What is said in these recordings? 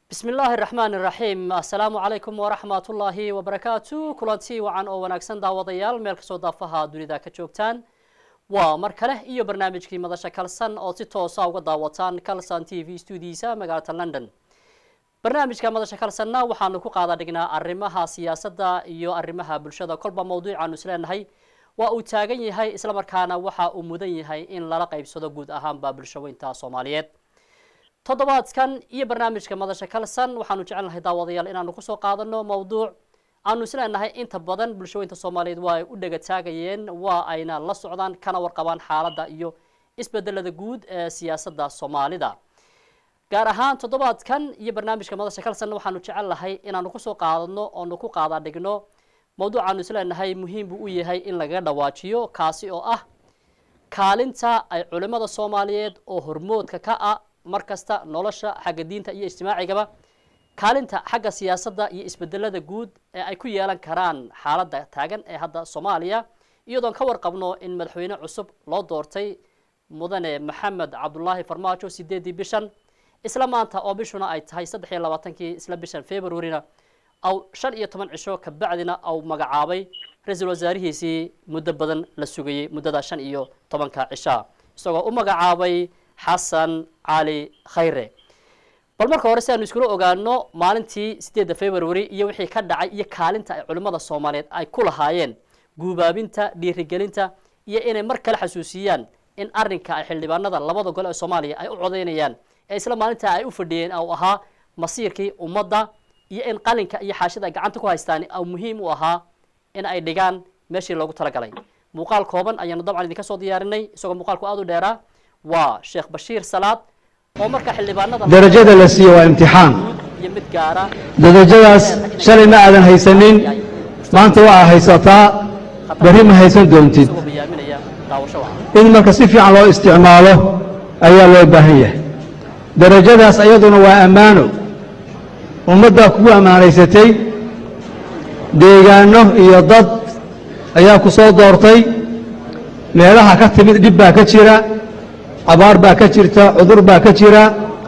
bismi illaahi raxmaan iraxiim assalaamu calaykum waraxmat ullaahi wabarakaatu kulanti wacan oo wanaagsan daawadayaal meel kastoo daafaha dunida ka joogtaan waa mar kale iyo barnaamijkii madasha kalsan oo si toosa uga daawataan kalsan t v stuudiisa magaalada london barnaamijka madasha kalsanna waxaanu ku qaada dhignaa arrimaha siyaasadda iyo arrimaha bulshada kolba mawduucaanu isleenahay waa uu taagan yahay islamarkaana waxa uu mudan yahay in lala qaybsado guud ahaanba bulshaweynta soomaaliyeed toddobaadkan iyo barnaamijka madasha kalsan waxaanu jecelnahay daawadayaal inaanu kusoo qaadano mawduuc aanu isleenahay inta badan bulshaweynta soomaaliyeed waa ay u dhega taagayeen waa ayna la socdaan kana warqabaan xaaladda iyo isbedelada guud ee siyaasadda soomaalida gaar ahaan toddobaadkan iyo barnaamijka madasha kalsan waxaanu jecelnahay inaanu kusoo qaadano oonu ku qaada dhigno mawduucaanu isleenahay muhiim buu u yahay in lagaga dhawaajiyo kaasi oo ah kaalinta ay culimada soomaaliyeed oo hormoodka ka ah mar kasta nolosha xagga diinta iyo ijtimaacigaba kaalinta xagga siyaasadda iyo isbedelada guud ee ay ku yeelan karaan xaaladda taagan ee hadda soomaaliya iyadoon ka warqabno in madaxweyne cusub loo doortay mudane maxamed cabdulaahi farmaajo sideedii bishan isla maanta oo bishuna ay tahay saddex iyo labaatankii isla bishan februarina aw shan iyo toban cisho kabacdina au magacaabay ra-iisul wasaarihiisii muddo badan la sugayey muddada shan iyo tobanka cisha isagoo u magacaabay xasan cali khayre bal marka hore si aanu iskula ogaano maalintii sideedda february iyo wixii ka dhacay iyo kaalinta ay culimmada soomaaliyeed ay ku lahaayeen guubaabinta dhiirigelinta iyo inay mar kale xasuusiyaan in arrinka ay xildhibaanada labada gole ee soomaaliya ay u codeynayaan ee isla maalintaa ay u fadhiyeen au ahaa masiirkii ummadda iyo in qalinka iyo xaashida ay gacanta ku haystaan au muhiim u ahaa in ay dhigaan meeshii loogu talagalay muuqaal kooban ayaanu dabcan idinka soo diyaarinay isagoo muuqaalku aada u dheeraa waa sheekh bashiir salaad oo marka xildhibaanada darajada la siiyo waa imtixaan iyo mid gaara darajadaas shalay ma aadan haysanin maanta waa haysataa berri ma haysan doontid isagoo bayaaminaya daawasho waca in marka si fiican loo isticmaalo ayaa loo baahan yahay darajadaas ayaduna waa ammaano ummaddaa kugu ammaanaysatay deegaanno iyo dad ayaa ku soo doortay meelaha ka timid dhib baa ka jira abaar baa ka jirta cudur baa ka jira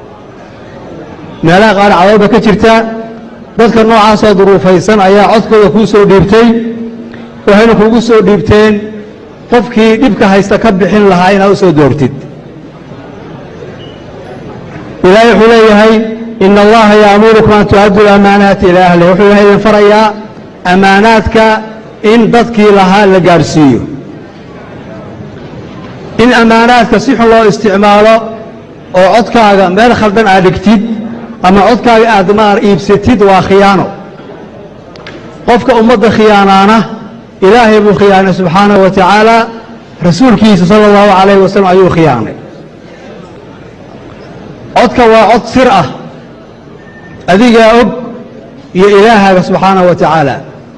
meelaha qaar cadood baa ka jirta dadka noocaasoo duruufaysan ayaa codkooda kuu soo dhiibtay waxayna kugu soo dhiibteen qofkii dhibka haysta ka bixin lahaa inaad u soo doortid ilaahay wuxuu leeyahay ina allaha yaamurukum an tu'addu lamaanaati ilaa ahlih wuxuu ilahay idin farayaa ammaanaadka in dadkii lahaa la gaadhsiiyo in ammaanaadka si xun loo isticmaalo oo codkaaga meel khaldan aad dhigtid ama codkaaga aad maar iibsatid waa khiyaano qofka ummadda khiyaanaana ilaahay buu khiyaanay subxaanahu wa tacaala rasuulkiisa sala allahu calayhi wasalam ayuu khiyaanay codka waa cod sir ah adigaa og iyo ilaahaaga subxaanahu wa tacaala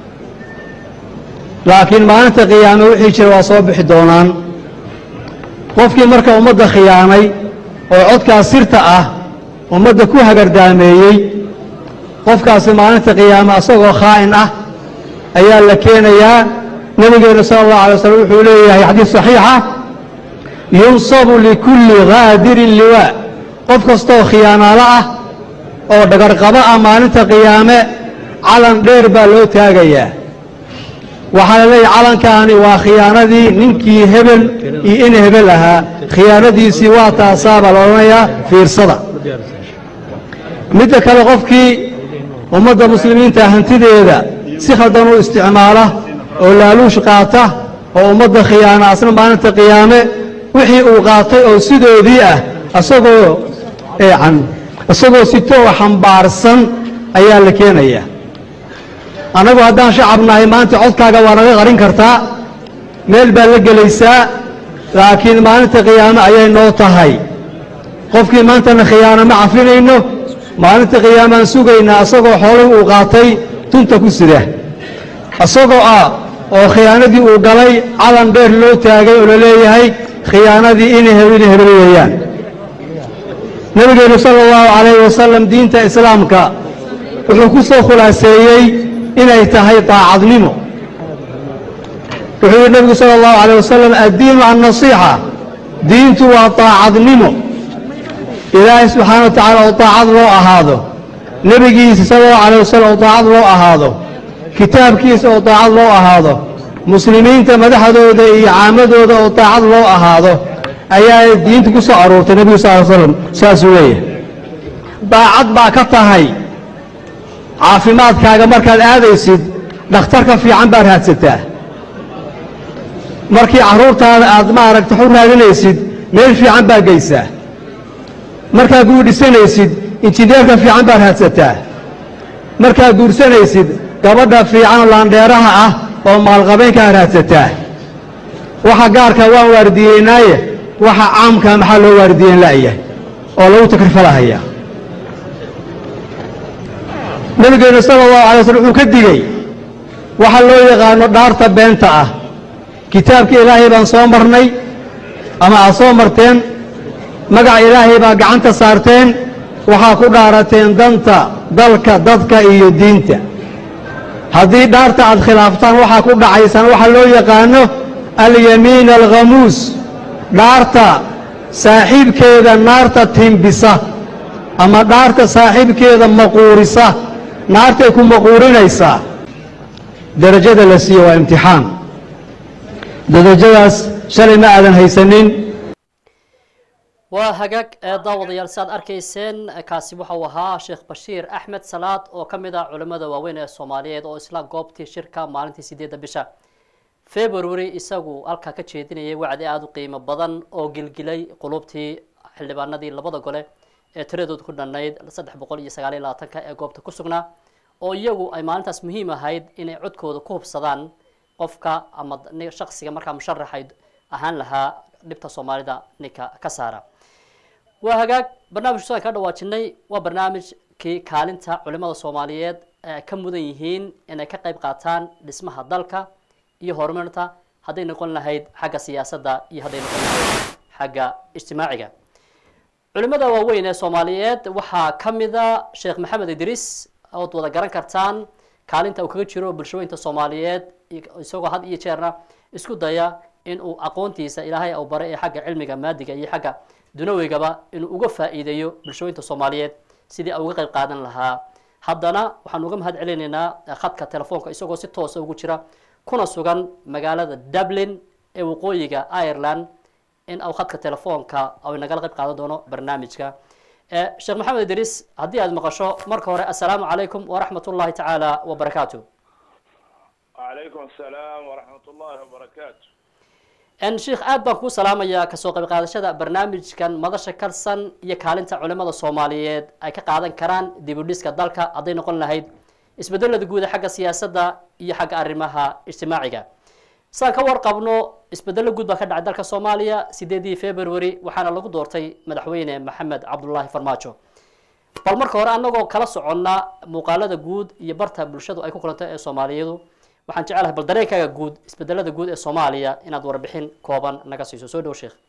laakiin maalinta qiyaame wixii jira waa soo bixi doonaan qofkii marka ummadda khiyaanay oo codkaas sirta ah ummadda ku hagardaameeyey qofkaasi maalinta qiyaame asagoo khaa'in ah ayaa la keenayaa nebigeennu sala allahu alay waslm wuxuu leeyahay xadiis saxiixa yunsabu likulli haadirin liwaa qof kastooo khiyaanaalo ah oo dhagarqabo ah maalinta qiyaame calan dheer baa loo taagayaa waxaa la leeyahay calankaani waa khiyaanadii ninkii hebel iyo in hebel ahaa khiyaanadiisii waa taasaa baa la odhanayaa fiirsada midda kale qofkii ummadda muslimiinta hantideeda si khaldan u isticmaala oo laaluush qaata oo ummadda khiyaana asna maalinta qiyaame wixii uu qaatay oo sidoodii ah asagoo eecan isagoo sitoo xambaarsan ayaa la keenayaa annagu haddaan shacab nahay maanta codkaaga waa naga qarin kartaa meel baad la gelaysaa laakiin maalinta qiyaame ayay noo tahay qofkii maantana khiyaano ma cafinayno maalinta qiyaamaan sugaynaa asagoo xoolihii uu qaatay tunta ku sida isagoo ah oo khiyaanadii uu galay calan dheer loo taagay oo la leeyahay khiyaanadii ina hebina hebel weeyaan nebigeennu sala allahu calayhi wasalam diinta islaamka wuxuu ku soo khulaaseeyey inay tahay daacadnimo wuxuu yidhi nebigu sala allahu calayh wasalam addiinu annasiixa diintu waa daacadnimo ilaahay subxaana wa tacaala oo daacad loo ahaado nebigiisa sala allahu calayh wasalam oo daacad loo ahaado kitaabkiisa oo daacad loo ahaado muslimiinta madaxdooda iyo caamadooda oo daacad loo ahaado ayaa diinta ku soo aroortay nebigu sal ly slam saasuu leeyahay daacad baa ka tahay caafimaadkaaga markaad aadaysid dhakhtarka fiican baad raadsataa markii carruurtaada aad maaragta xu raadinaysid meel fiican baad geysaa markaad guudhisanaysid injineerka fiican baad raadsataa markaad guursanaysid gabadha fiican oo laandheeraha ah oo maalqabeynkaa raadsataa waxa gaarka waan waardiyeynaaye waxa caamkaa maxaa loo waardiyeyn la'yahay oo lagu takrifalahayaa nebigeennu sala allahu alay waslm wuxuu ka digey waxa loo yaqaano dhaarta beenta ah kitaabka ilaahay baan soo marnay ama aad soo marteen magaca ilaahay baa gacanta saarteen waxaa ku dhaarateen danta dalka dadka iyo diinta haddii dhaarta aad khilaaftaan waxaa ku dhacaysaan waxaa loo yaqaano alyamiin alkhamuus dhaarta saaxiibkeeda naarta timbisa ama dhaarta saaxiibkeeda maquurisa naartay ku maquurinaysaa derajada la siiye waa imtixaan derajadaas shalay ma aadan haysanin waa hagaag ee daawadayaal si aad arkayseen kaasi waxa uu ahaa sheekh bashiir axmed salaad oo ka mid ah culimmada waaweyn ee soomaaliyeed oo isla goobtii shirka maalintii sideedda bisha february isagu halkaa ka jeedinayay wacdi aada u qiimo badan oo gilgilay qulubtii xildhibaanadii labada gole ee tiradood ku dhannayd saddex boqol iyo sagaal iyo labaatanka ee goobta ku sugnaa oo iyagu ay maalintaas muhiim ahayd inay codkooda ku hubsadaan qofka ama shaksiga markaa musharaxay ahaan lahaa dhibta soomaalida ninka ka saara waa hagaag barnaamijku sidaan ka dhawaajinay waa barnaamijkii kaalinta culimada soomaaliyeed ee ka mudan yihiin inay ka qayb qaataan dhismaha dalka iyo horumarinta hadday noqon lahayd xagga siyaasadda iyo hadday noqon lahayd xagga ijtimaaciga culimada waaweyn ee soomaaliyeed waxaa ka mida sheekh maxamed idriis ood wada garan kartaan kaalinta uu kaga jiro bulshooyinka soomaaliyeed isagoo had iyo jeerna isku daya in uu aqoontiisa ilaahay u baray ee xagga cilmiga maadiga iyo xagga dunawigaba inuu uga faa'iideeyo bulshooyinka soomaaliyeed sidii ay uga qayb qaadan lahaa haddana waxaan uga mahad celinaynaa khadka telefoonka isagoo si toosa ugu jira kuna sugan magaalada dublin ee waqooyiga ireland in au khadka telefoonka ay nagala qayb qaadan doono barnaamijka sheekh maxamed idriis haddii aad maqasho marka hore assalaamu calaykum waraxmat ullahi tacaala wabarakaatu وعليكم السلام ورحمة الله وبركاته sheikh aad baan kuu salaamayaa kasoo qayb qaadashada barnaamijkan madasha kalsan iyo kaalinta culimada soomaaliyeed ay ka qaadan karaan dib u dhiska dalka hadday noqon lahayd isbedelada guuda xagga siyaasadda iyo xagga arrimaha ijtimaaciga sidaan ka warqabno isbedelo guud baa ka dhacay dalka soomaaliya sideedii february waxaana lagu doortay madaxweyne maxamed cabdullaahi farmaajo bal marka hore anagoo kala soconna muuqaalada guud iyo barta bulshadu ay ku kulantay ee soomaaliyeedu waxaan jecelahay bal dareenkaaga guud isbedelada guud ee soomaaliya inaad warbixin kooban naga siiso soo dhow sheekh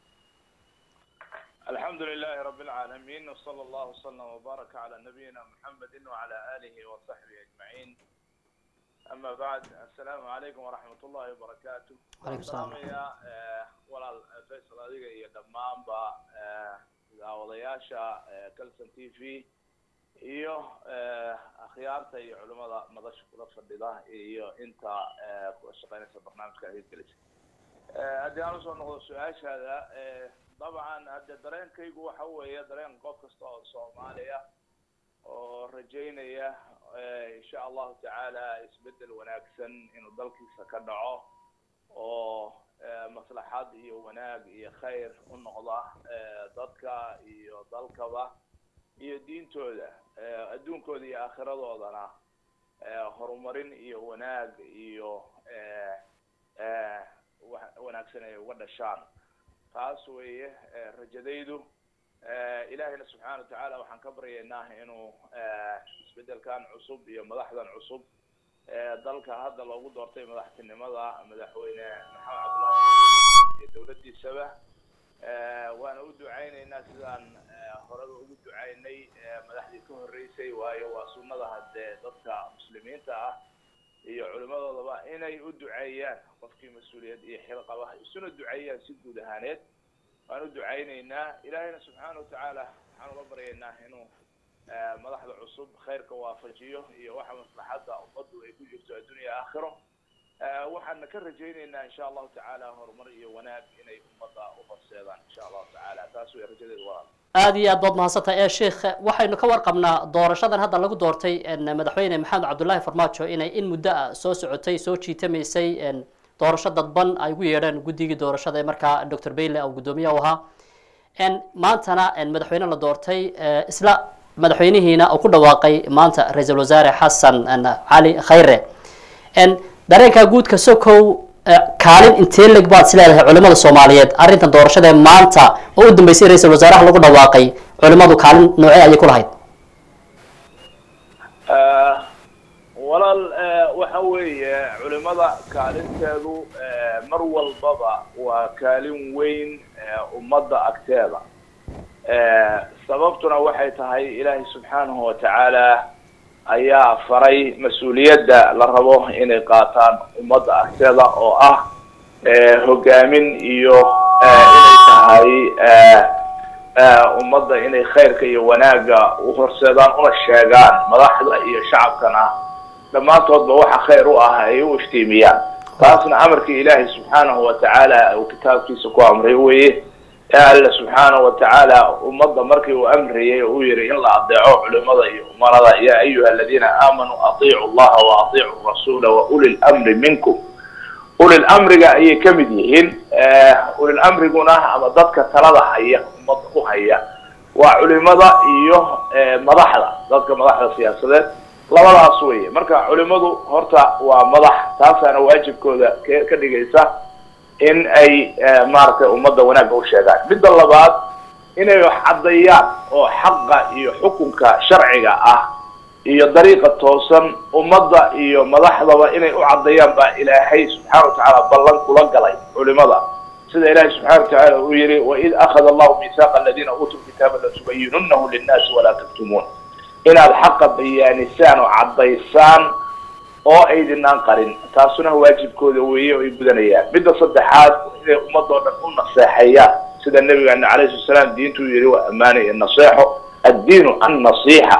الحمد لله رب العالمين وصلى الله وسلم وبارك على نبينا محمد وعلى آله وصحبه أجمعين أما بعد السلام عليكم ورحمة الله وبركاته وعليكم السلام. يا ولا فيصل هذه هي دمان با داودياشا كلسن تي في iyo akhyaarta iyo culimada madasha kula fadhida iyo inta ku shaqeynaysa barnaamijka hirgelisa haddii aan usoo noqdo su-aashaada dabcan hadde dareenkaygu waxa weeye dareen qof kasta oo soomaaliya oo rajaynaya insha allahu tacaala isbedel wanaagsan inuu dalkiisa ka dhaco oo maslaxad iyo wanaag iyo khayr u noqda dadka iyo dalkaba iyo diintooda adduunkooda iyo aakhiradoodan horumarin iyo wanaag iyo wanaagsan ay uga dhashaan taas weeye rajadaydu ilaahayna subxaana watacaala waxaan ka baryaynaa inuu isbedelkan cusub iyo madaxdan cusub dalka hadda loogu doortay madaxtinimada madaxweyne maxamed cabdullahi iyo dowladdiisaba waana u ducaynaynaa sidaan horeba ugu ducaynay madaxdii ka horreysay waayo waa sunnada haddee dadka muslimiinta ah iyo culimadoodaba inay u duceeyaan qofkii mas-uuliyad iyo xil qaba isuna duceeyaan si guud ahaaneed waan u ducaynaynaa ilaahayna subxaana watacaala waxaan uga baryaynaa inuu madaxda cusub cusub khayrka waafajiyo iyo waxa maslaxadda ummaddu ay ku jirto addunya aakhiro waxaana ka rajaynaynaa insha allahu tacaala horumar iyo wanaag inay ummadda u horseedaan insha allahu tacaala taas way rajadeedu walaal aada iyo aad baad mahadsantahay ee sheikh waxaynu ka warqabnaa doorashadan hadda lagu doortay madaxweyne maxamed cabdullaahi farmaajo inay in muddo ah soo socotay soo jiitamaysay doorasho dadban ay ugu yeedheen guddigii doorashada ee markaa doctor bayle oo guddoomiyaha u ahaa maantana madaxweyne la doortay isla madaxweynihiina uu ku dhawaaqay maanta ra-iisul wasaare xasan cali khayre dareenka guudka sokow kaalin intee leg baad is leedahay culimada soomaaliyeed arrintan doorashada ee maanta oo u dambeysay ra-iisul wasaaraha lagu dhawaaqay culimadu kaalin noocee ayay ku lahayd walaal waxa weeye culimada kaalinteedu mar walbaba waa kaalin weyn ummadda agteeda sababtuna waxay tahay ilaahay subxaanahu watacaala ayaa faray mas-uuliyadda la rabo inay qaataan ummadda agteeda oo ah hogaamin iyo inay tahay ummadda inay khayrka iyo wanaagga u horseedaan una sheegaan madaxda iyo shacabkana dhammaantoodba waxa khayr u ah ay u iftiimiyaan taasna amarkii ilaahay subxaanahu watacaala uu kitaabkiisa ku amray weye alla subxaanahu watacaala ummadda markii uu amrayay uu yihi in la adeeco culimada iyo umarada ya ayuha aladiina aamanuu atiicu llaha wa atiicu rasuula wa uli lamri minkum ulil amriga ayay ka mid yihiin ulil amriguna ama dadka talada haya ummadda u haya waa culimada iyo madaxda dadka madaxda siyaasadeed labadaas weye marka culimadu horta waa madax taasaana waajibkooda ka dhigaysa in ay maaragtay ummadda wanaagga u sheegaan midda labaad inay wax caddeeyaan oo xaqa iyo xukunka sharciga ah iyo dariiqa toosan ummadda iyo madaxdaba inay u caddeeyaan baa ilaahay subxaana watacaala ballan kula galay culimada sida ilahay subxana watacaala uu yihi waid akhada allahu miisaaqa aladiina uutuu kitaaba latubayinunahu linnaasi walaa taktumuun inaad xaqa bayaanisaan oo caddaysaan oo aydinaan qarin taasuna waajibkooda weeye oo ay gudanayaan midda saddexaad inay ummadoo dhan u naseexeeyaan sida nabigeena calayhi sala salaam diintuu yihi waa ammaana iyo naseexo addiinu annasiixa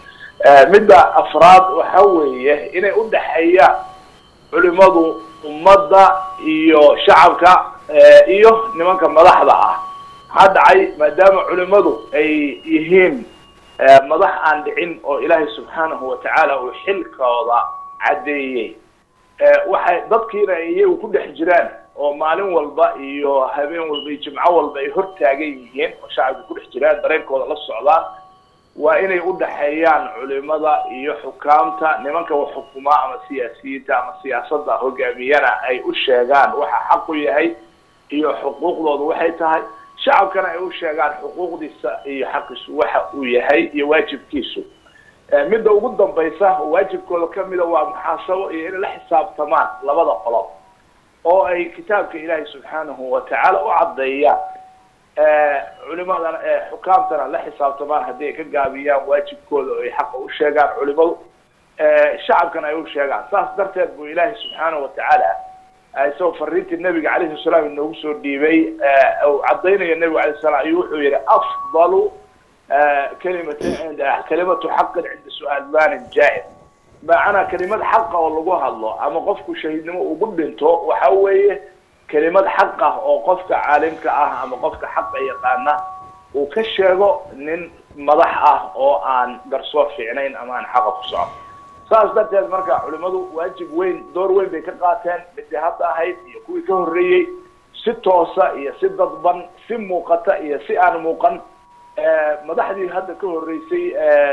midda afraad waxa weeye inay u dhexeeyaan culimadu ummadda iyo shacabka iyo nimanka madaxda ah maxaa dhacay maadaama culimadu ay yihiin madax aan dhicin oo ilaahay subxaanahu watacaala uu xilkooda caddeeyey waxay dadkiina ay iyagu ku dhex jiraan oo maalin walba iyo habeen walba iyo jimco walba ay hor taagan yihiin oo shacabka ku dhex jiraan dareenkooda la socdaan waa inay u dhexeeyaan culimada iyo xukaamta nimanka wax xukumaa ama siyaasiyiinta ama siyaasadda hogaamiyana ay u sheegaan waxa xaq u yahay iyo xuquuqdoodu waxay tahay shacabkana ay u sheegaan xuquuqdiisa iyo xaqiisu waxa uu yahay iyo waajibkiisu midda ugu dambaysa waajibkooda kamida waa muxaasabo iyo inay la xisaabtamaan labada qolob oo ay kitaabka ilaahay subxaanahu watacaala u caddeeyaan culimadana xukaamtana la xisaabtamaan haddii ay ka gaabiyaan waajibkooda oo ay xaqa u sheegaan culimadu shacabkana ay u sheegaan saas darteed buu ilaahay subxaanahu watacaala isagoo fariintii nabiga calayhi salaam inoogu soo dhiibay uu caddaynayo nabigu alayh salam ayuu wuxuu yihi afdalu kalimat kalimatu xaqin cinda su-aal manin jaa-ir macnaa kelimad xaqa oo lagu hadlo ama qofku shahiidnimo ugu dhinto waxa weeye kelimad xaq ah oo qofka caalimka ah ama qofka xaqa yaqaana uu ka sheego nin madax ah oo aan garsoor fiicnayn ama aan xaqa ku socon saas darteed marka culimadu waajib weyn door weyn bay ka qaateen midii hadda ahayd iyo kuwii ka horreeyey si toosa iyo si dadban si muuqata iyo si aan muuqan madaxdii hadda ka horreysay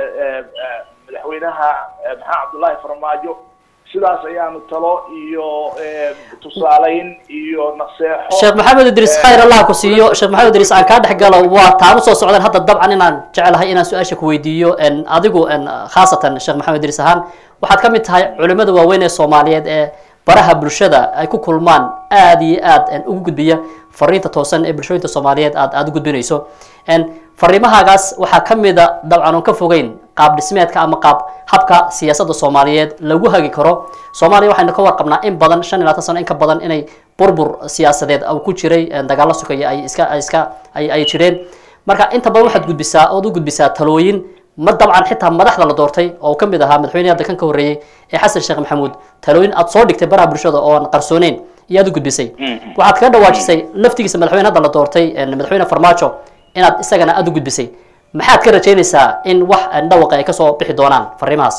madaxweynaha maxamed cabdullaahi farmaajo sidaas ayaanu talo iyo tusaalayn iyo naseexo sheekh maxamed idriis khayr allah ku siiyo sheekh maxamed idriis aan kaa dhex galo waa taan usoo socdeen hadda dabcan inaan jecelahay inaan su-aasha ku weydiiyo adigu khaasatan sheekh maxamed idriis ahaan waxaad ka mid tahay culimada waaweyn ee soomaaliyeed ee baraha bulshada ay ku kulmaan aada iyo aad ugu gudbiya fariinta toosan ee bulshooyinta soomaaliyeed aad aada u gudbinayso fariimahaagaas waxaa ka mida dabcan oon ka fogeyn qaab dhismeedka ama qaab habka siyaasadda soomaaliyeed lagu hagi karo soomaaliya waxaynu ka warqabnaa in badan shan iyo labaatan sano in ka badan inay burbur siyaasadeed ku jiray dagaalo sukaya ay iska iska ay ay jireen marka inta badan waxaad gudbisaa ood u gudbisaa talooyin ma dabcan xitaa madaxda la doortay oo ka mid ahaa madaxweyne hadda kan ka horreeyey ee xasan sheekh maxamuud talooyin aad soo dhigtay baraha bulshada oo aan qarsooneyn iyo aad u gudbisay waxaad kaga dhawaajisay laftigiisa madaxweyne hadda la doortay madaxweyne farmaajo inaad isagana aada u gudbisay maxaad ka rajaynaysaa in wax dhawaqa ay kasoo bixi doonaan fariimahaas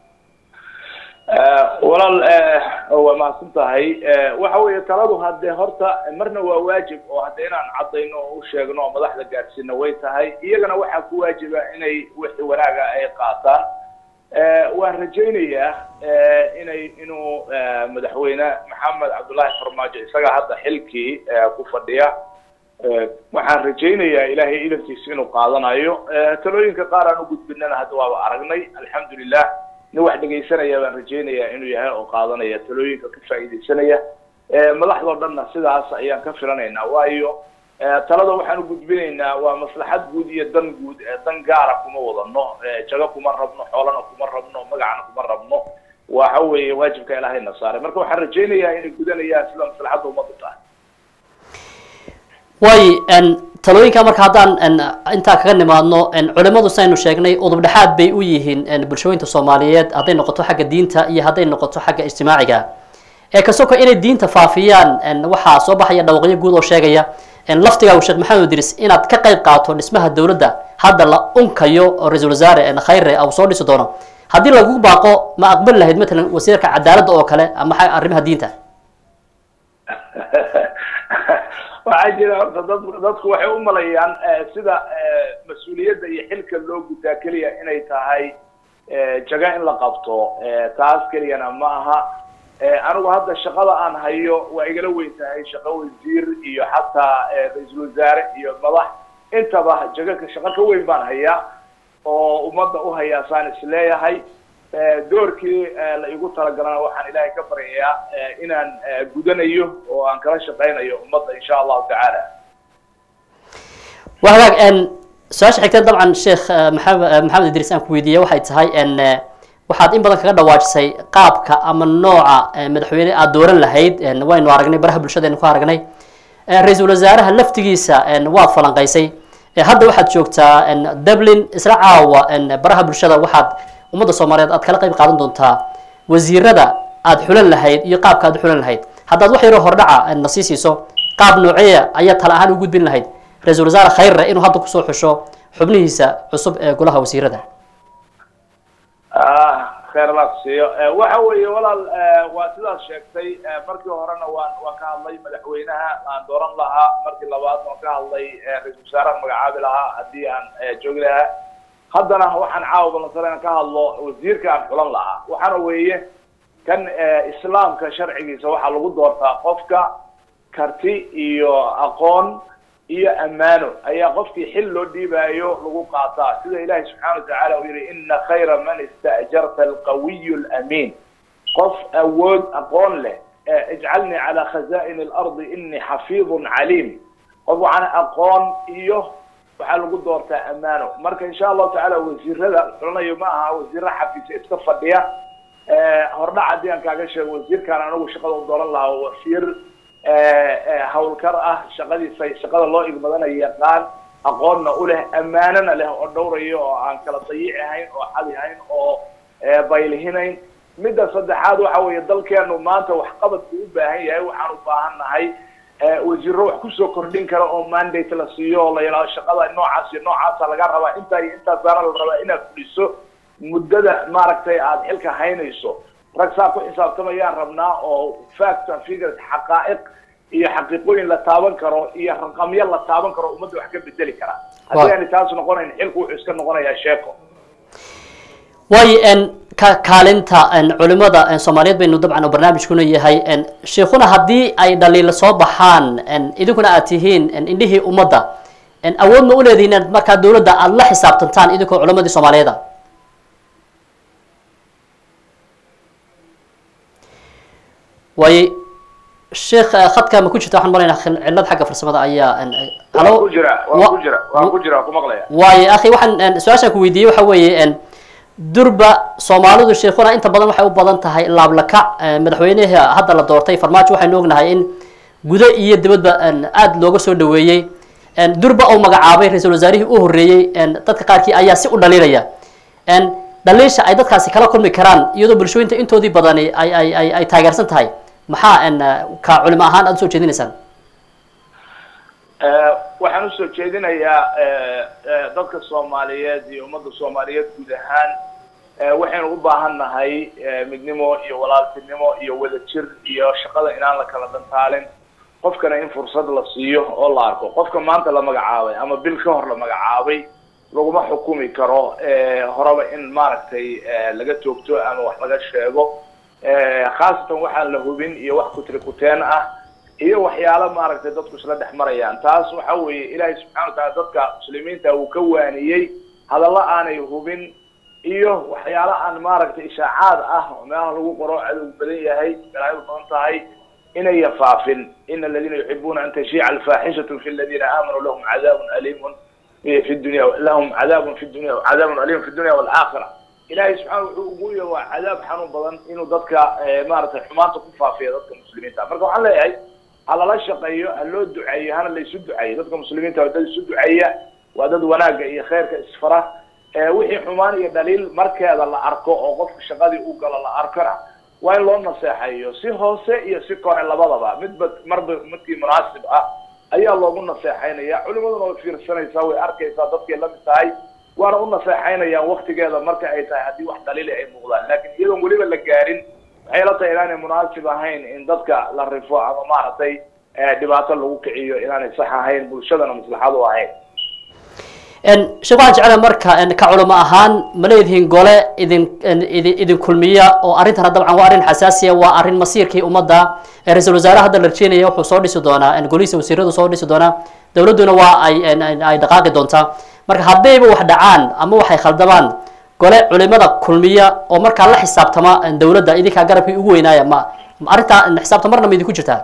walaal waa mahadsan tahay waxa weeye taladu hadde horta marna waa waajib oo hadde inaan caddayno oo u sheegno oo madaxda gaadhsiino way tahay iyagana waxaa ku waajiba inay wixii wanaaga ay qaataan waan rajaynayaa inay inuu madaxweyne maxamed cabdullaahi farmaajo isaga hadda xilkii ku fadhiya waxaan rajaynayaa ilaahay idankiisa inuu qaadanayo talooyinka qaar aan u gudbinana hadda waaba aragnay alxamdulilah nin wax dhegaysanaya baan rajaynayaa inuu yahay oo qaadanaya talooyinka ka faa'iidaysanaya madaxdoo dhanna sidaas ayaan ka filanaynaa waayo talada waxaan u gudbinaynaa waa maslaxad guud iyo dan guud dan gaara kuma wadano jago kuma rabno xoolana kuma rabno magacana kuma rabno waxa weeye waajibka ilaahayna saaray marka waxaan rajaynayaa inay gudanayaan sida maslaxadda ummaddu tahay waayo talooyinka marka haddaan intaa kaga nimaadno culimadu saynu sheegnay udub dhexaad bay u yihiin bulshooyinta soomaaliyeed hadday noqoto xagga diinta iyo hadday noqoto xagga ijtimaaciga ee kasoko inay diinta faafiyaan waxaa soo baxaya dhawaqyo guud oo sheegaya laftigaagu sheekh maxamed idris inaad ka qayb qaato dhismaha dowladda hadda la unkayo oo ra-iisul wasaare khayre uu soo dhisi doono haddii lagu baaqo ma aqbali lahayd matalan wasiirka cadaaladda oo kale ama arrimaha diinta waxaa jira horta dad dadku waxay u malayaan sida mas-uuliyadda iyo xilka loo gutaa keliya inay tahay jaga in la qabto taas keliyana ma aha anigu hadda shaqada aan hayo waa igala weyn tahay shaqo wasiir iyo xataa ra-iisul wasaare iyo madax intaba jaga shaqo ka weyn baan hayaa oo ummadda u hayaa saan isleeyahay doorkii la igu talagalana waxaan ilaahay ka baryayaa inaan gudanayo oo aan kala shaqaynayo ummadda insha allahu tacaala waa hagaag su-aasha xigta dabcan sheekh maxamed maxamed idriis aan ku weydiiya waxay tahay waxaad in badan kaga dhawaajisay qaabka ama nooca madaxweyne aad dooran lahayd waynu aragnay baraha bulshadeenu ku aragnay ra-iisul wasaaraha laftigiisa waad falanqaysay hadda waxaad joogtaa dublin isla caawa baraha bulshada waxaad ummadda soomaaliyeed aad kala qayb qaadan doontaa wasiirada aad xulan lahayd iyo qaabka aad u xulan lahayd haddaad wax yaroo hordhaca na sii siiso qaab nooceeya ayaa tala ahaan u gudbin lahayd ra-iisul wasaare khayre inuu hadda kusoo xusho xubnihiisa cusub ee golaha wasiirada khayr allah kusiiyo waxa weeye walaal waa sidaad sheegtay markii horena waan waan ka hadlay madaxweynaha aan dooran lahaa markii labaad waan ka hadlay ra-iisul wasaarahan magacaabi lahaa haddii aan joogi lahaa haddana waxaan caawa balansan inaan ka hadlo wasiirka aan xulan lahaa waxaana weeye kan islaamka sharcigiisa waxaa lagu doortaa qofka karti iyo aqoon iyo ammaano ayaa qofkii xil loo dhiibaayo lagu qaataa sida ilahi subxana watacaala uu yihi ina khayra man ista'jarta alqawiy lamiin qof awood aqoon leh ijcalnii cala khaza'in alardi inii xafiidun caliim qof waxaana aqoon iyo waxaa lagu doortaa ammaano marka insha allahu tacaala wasiirada xulanayo ma aha wasiira xafiisa iska fadhiya hordhac haddii aan kaaga sheego wasiirkaan anigu shaqada u dooran lahaa wasiir hawlkar ah shaqadiisa shaqada loo igmadanayo yaqaan aqoonna u leh ammaanona leh oo dhowrayo oo aan kala dayici hayn oo xadi hayn oo baylihinayn midda saddexaad waxa weeye dalkeenu maanta waxqabadku u baahan yahay waxaan u baahan nahay wasiiro wax kusoo kordhin kara oo mandate la siiyo oo la yidhahdo shaqada noocaas iyo noocaasa laga rabaa intaa iyo intaasaana la rabaa inaad fuliso muddada maaragtay aada xilka haynayso rag saa ku xisaabtamayaan rabnaa oo fact and figures xaqaa'iq iyo xaqiiqooyin la taaban karo iyo raqamyo la taaban karo ummadda wax ka bedeli kara haddii aani taas noqonayn xilku wuxuu iska noqonayaa sheeko waayo ka kaalinta culimada soomaaliyeed baynu dabcan oo barnaamijkuna yahay sheikuna haddii ay dhaliila soo baxaan idinkuna aad tihiin indhihii ummadda awood ma uleedihin inaad markaa dawladda aada la xisaabtantaan idinkoo culimadii soomaaliyeeda waayo sheekh khadka ma ku jirta waxaan malaynaa cillad xagga farsamada ayaa waan ku jira waan ku jira waan ku jira waan ku maqlaya waayo akhi waxaan su-aashaan ku weydiiyey waxa weeye durba soomaalidu sheekuna inta badan waxay u badan tahay laablakac madaxweynaha hadda la doortay farmaajo waxaynu ognahay in gudo iyo dibadba aada looga soo dhaweeyey durba uu magacaabay ra-iisul wasaarihii u horreeyey dadka qaarkii ayaa si u dhaliilaya n dhaliisha ay dadkaasi kala kulmi karaan iyadoo bulshooyinta intoodii badani ay ay ay ay taageersan tahay maxaa n ka culimo ahaan aada usoo jeedinaysaan Eh, waxaan usoo jeedinayaa eh, eh, dadka soomaaliyeed iyo ummadda soomaaliyeed guud ahaan eh, waxaynu u baahan nahay eh, midnimo iyo walaaltinimo iyo wadajir iyo shaqada inaan la kala dhantaalin qofkana in fursad la siiyo oo la arko qofka maanta la magacaabay ama bil ka hor la magacaabay laguma xukumi karo eh, horeba in maaragtay eh, laga toogto ama wax laga sheego Eh, khaasatan waxaan la hubin iyo wax kutrikuteen ah iyo waxyaalo maaragtay dadku isla dhex marayaan taas waxa weeye ilaahay subxana wa taala dadka muslimiinta uu ka waaniyey hadallo aanay hubin iyo waxyaalo aan maaragtay ishaacaad ah oo meelaha lagu qoro cadow badan yahay balaayadu badan tahay inay faafin ina aladiina yuxibuuna an tashiica alfaaxishatu fi aladiina aamanuu lahum cadaabun aliimun fi dunya lahum cadaabun fi dunya cadaabun aliimun fi dunya waalaakhira ilaahay subxaana wuxuu ugu yeer waa cadaab xanuun badan inuu dadka eh, maaragtay xumaanta ku faafiyo dadka muslimiinta marka waxaan leeyahay ha lala shaqeeyo ha loo duceeyo hana la isu duceeyo dadka muslimiinta waa dad isu duceeya waa dad wanaagga iyo khayrka isfara Eh, wixii xumaan iyo dhaliil markeeda la arko oo qofka shaqadii u galo la arkona waa in loo naseexeeyo si hoose iyo si kore labadaba midba marba midkii munaasib ah ayaa loogu naseexaynaya culimaduna way fiirsanaysaa way arkaysaa dadkay la mid tahay waana u naseexaynayaan waktigeeda marka ay tahay haddii wax dhaliili ay muuqdaan laakiin iyadoon weliba la gaarin waxay la tahay inaanay munaasib ahayn in dadka la rifo ama maaragtay eh, dhibaato lagu kiciyo inaanay sax ahayn bulshadana maslaxad u ahayn n sheekh waxaan jeclahay marka n ka culimo ahaan ma leedihiin gole idin n idin idin kulmiya oo arrintana dabcan waa arrin xasaasiya waa arrin masiirkii ummadda ee ra-iisul wasaare hadda la rajeenaya wuxuu soo dhisi doonaa n golihiisa wasiiradu soo dhisi doonaa dowladduna waa ay n n- ay dhaqaaqi doontaa marka haddayba wax dhacaan ama waxay khaldamaan gole culimada kulmiya oo markaa la xisaabtama n dowladda idinkaa garabkii ugu weynaaya ma ma arrintaa n xisaabta marna ma idinku jirtaa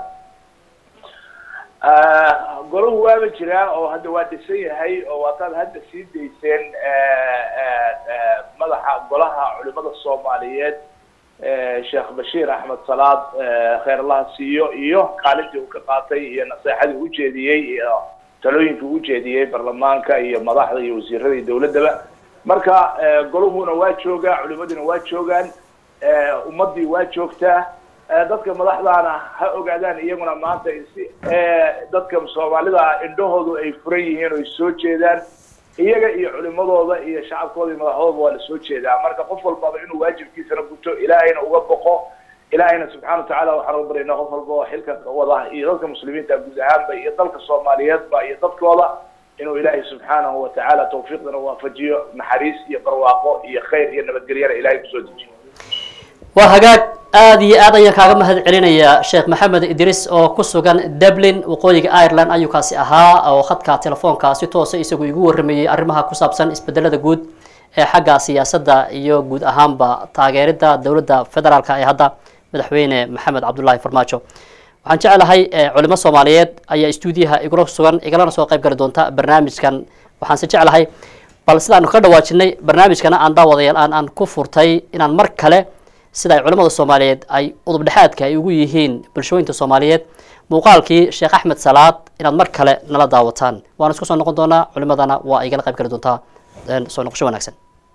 Ah, golahu waaba jiraa oo hadda waa dhisan yahay oo waataad hadda sii dayseen eh, eh, eh, madaxa golaha culimada soomaaliyeed eh, sheekh bashiir axmed salaad eh, khayr allaha siiyo iyo kaalintii uu ka qaatay iyo naseexadii u jeediyey iyo talooyinkii u jeediyey baarlamaanka iyo madaxda iyo wasiirada iyo dowladdaba marka eh, goluhuna waa joogaa culimaduna waa joogaan eh, ummadii waa joogtaa Eh, dadka madaxdaana ha ogaadaan iyaguna maanta in si eh, dadka soomaalida ah indhahoodu ay furan yihiin oo ay soo jeedaan iyaga iyo culimadooda iyo shacabkooda iyo madaxdooda waa la soo jeedaa marka qof walbaba inuu waajibkiisana guto ilaahayna uga boqo ilaahayna subxana watacaala waxaan uga baryaynaa qof walba oo xilka wada iyo dadka muslimiinta guud ahaanba iyo dalka soomaaliyeedba iyo dadkooda inuu ilaahay subxaanahu watacaala tawfiiqdana waafajiyo naxariis iyo barwaaqo iyo khayr iyo nabadgelyana ilahay kusoo dejiyo waa hagaag aada iyo aad ayaan kaaga mahad celinayaa sheekh maxamed idris oo ku sugan dublin waqooyiga ireland ayuu kaasi ahaa oo khadka telefoonka si toosa isagu igu warramayey arrimaha ku saabsan isbedelada guud ee xagga siyaasadda iyo guud ahaanba taageerida dowladda federaalka ee hadda madaxweyne maxamed cabdullaahi farmaajo waxaan jeclahay eh, culimo soomaaliyeed ayaa stuudiyaha igula sugan igalana soo qayb gali doonta barnaamijkan waxaanse jeclahay bal sidaanu ka dhawaajinay barnaamijkana aan daawadayaal aan aan ku furtay inaan mar kale sida ay culamada soomaaliyeed ay udub dhexaadka ay ugu yihiin bulshooyinka soomaaliyeed muuqaalkii sheekh axmed salaad inaad mar kale nala daawataan waan isku soo noqon doonaa culimadana waa igala qayb geli doontaa een, soo noqosho wanaagsan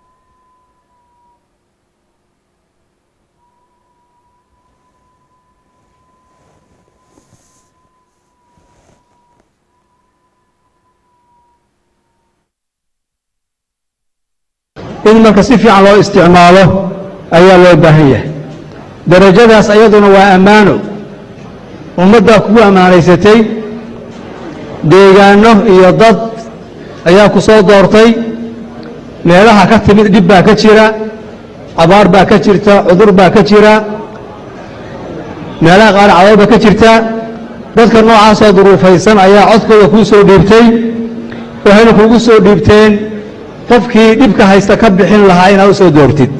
in marka si fiican loo isticmaalo ayaa loo baahan yahay darajadaas ayaduna waa ammaano ummaddaa kugu ammaanaysatay deegaanno iyo dad ayaa ku soo doortay meelaha ka timid dhib baa ka jira abaar baa ka jirta cudur baa ka jira meelaha qaar cadaab baa ka jirta dadka noocaasoo duruufaysan ayaa codkooda kuu soo dhiibtay waxayna kuugu soo dhiibteen qofkii dhibka haysta ka bixin lahaa inaad u soo doortid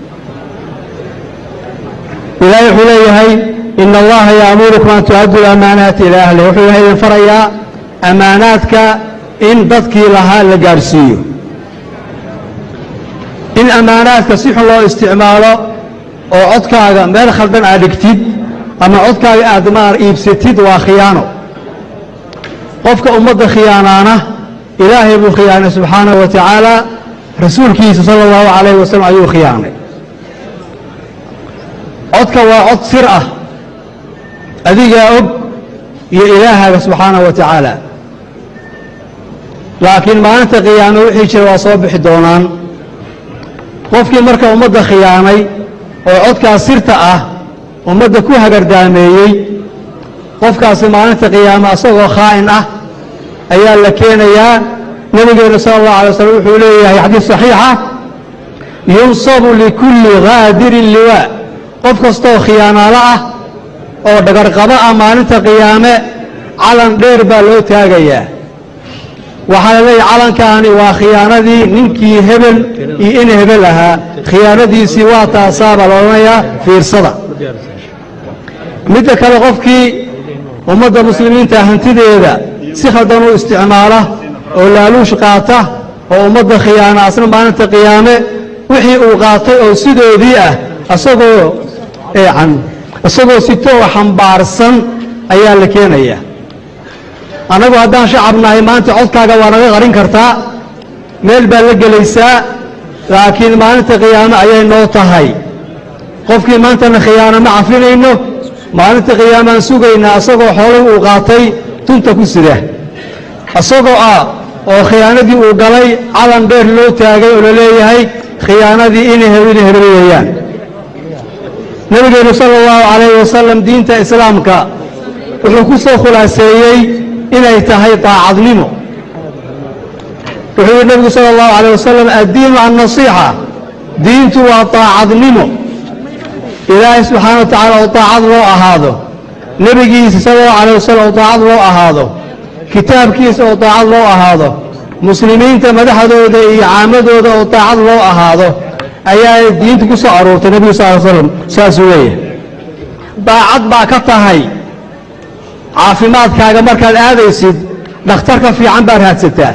ilaahay wuxuu leeyahay ina allaha yaamurukum an tu'addu lamaanaati ilaa ahliha wuxuu ilahay idin farayaa ammaanaadka in dadkii lahaa la gaadhsiiyo in ammaanaadka si xun loo isticmaalo oo codkaaga meel khaldan aad dhigtid ama codkaaga aad maar iibsatid waa khiyaano qofka ummadda khiyaanaana ilaahay buu khiyaanay subxaanahu wa tacaala rasuulkiisa sala allahu calayhi wasalam ayuu khiyaanay codka waa cod sir ah adigaa og iyo ilaahaaga subxaanahu wa tacaala laakiin maalinta khiyaano wixii jira waa soo bixi doonaan qofkii marka ummadda khiyaanay oo codkaas sirta ah ummadda ku hagardaameeyey qofkaasi maalinta qiyaame asagoo khaa'in ah ayaa la keenayaa nebigeenu sala allahu alay wasalam wuxuu leeyahay xadiis saxiixa yunsabu likulli haadirin liwaa qof kastooo khiyaanaalo ah oo dhagarqabo ah maalinta qiyaame calan dheer baa loo taagayaa waxaa la leeyahay calankaani waa khiyaanadii ninkii hebel iyo in hebel ahaa khiyaanadiisii waa taasaa baa la odhanayaa fiirsada midda kale qofkii ummadda muslimiinta hantideeda si khaldan u isticmaala oo laaluush qaata oo ummadda khiyaana asna maalinta qiyaame wixii uu qaatay oo sidoodii ah asagoo eecan isagoo sito oo xambaarsan ayaa la keenaya annagu haddaan shacab nahay maanta codkaaga waa naga qarin kartaa meel baad la gelaysaa laakiin maalinta qiyaame ayay noo tahay qofkii maantana khiyaano ma cafinayno maalinta qiyaamaan sugaynaa isagoo xoolay uu qaatay tunta ku sida isagoo ah oo khiyaanadii uu galay calan dheer loo taagay oo la leeyahay khiyaanadii inay ina hebel weeyaan nebigeenu sala allahu calayhi wasalam diinta islaamka wuxuu ku soo khulaaseeyey inay tahay daacadnimo wuxuu yidhi nebigu sala allahu calayh wasalam addiinu annasiixa diintu waa daacadnimo ilaahay subxaana wa tacaala oo daacad loo ahaado nebigiisa sala allahu calayh wasalam oo daacad loo ahaado kitaabkiisa oo daacad loo ahaado muslimiinta madaxdooda iyo caamadooda oo daacad loo ahaado ayaa diinta ku soo aruurtay nebigu sal ly slam saasuu leeyahay daacad baa ka tahay caafimaadkaaga markaad aadaysid dhakhtarka fiican baad raadsataa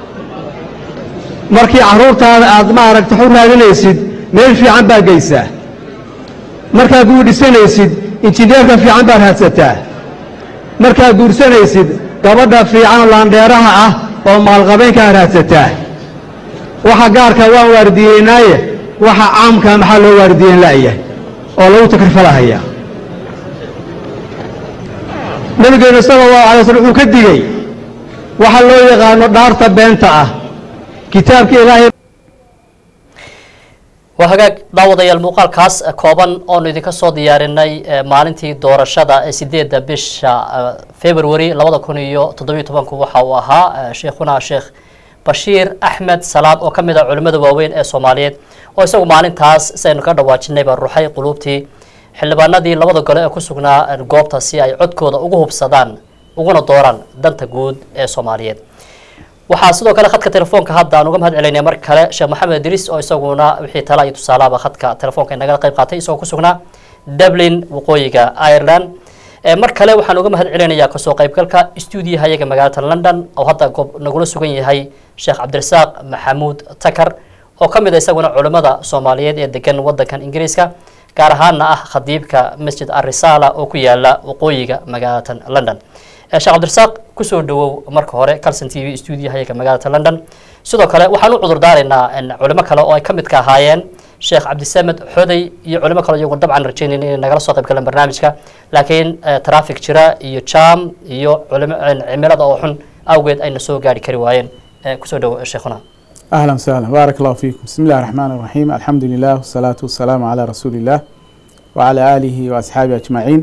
markii carruurtaada aad maaragta xu raadinaysid meel fiican baad geysaa markaad guudhisanaysid injineerka fiican baad raadsataa markaad guursanaysid gabadha fiican laandheeraha ah oo maalqabeynkaa raadsataa waxa gaarka waan waardiyeynaaye waxa caamka maxaa loo waardiyeyn la'yahay oo lagu takrifalahaya nabigeenu sala allahu alay waslm wuxuu ka digey waxa loo yaqaano dhaarta beenta ah kitaabka ilaahay waa hagaag daawadayaal muuqaalkaas kooban oonu idinka soo diyaarinay maalintii doorashada ee sideedda bisha february labada kun iyo toddobiyo tobanku waxa uu ahaa sheikhuna sheekh bashiir axmed salaad oo ka mid ah culimmada waaweyn ee soomaaliyeed oo isagu maalintaas saynu ka dhawaajinayba ruxay quluubtii xildhibaanadii labada gole ee ku sugnaa goobta si ay codkooda ugu hubsadaan uguna dooraan danta guud ee soomaaliyeed waxaa sidoo kale khadka telefoonka hadda aan uga mahad celinay mar kale sheekh maxamed idriis oo isaguna wixii tala iyo tusaalaaba khadka telefoonka inagala qayb qaatay isagoo ku sugnaa dublin waqooyiga ireland mar kale waxaan uga mahad celinayaa kasoo qaybgalka stuudiyaha iyaga magaalada london oo hadda goob nagula sugan yahay sheekh cabdirasaaq maxamuud takar oo ka mid a isaguna culimmada soomaaliyeed ee degan wadankan ingiriiska gaar ahaana ah khadiibka masjid arisala oo ku yaala waqooyiga magaalada london sheekh cabdirasaaq kusoo dhawow marka hore calson t v stuudiyaha iyaga magaalada london sidoo kale waxaan u cudur daaraynaa culimo kale oo ay ka mid ka ahaayeen sheekh cabdisamed xoday iyo culimo kale iyagu dabcan rajaynayn inay nagala soo qayb galaan barnaamijka laakiin traffic jira iyo jam iyo cimilada oo xun awgeed ayna soo gaari kari waayeen kusoo dhawow sheekhuna أهلا وسهلا بارك الله فيكم بسم الله الرحمن الرحيم الحمد لله والصلاة والسلام على رسول الله وعلى آله وأصحابه أجمعين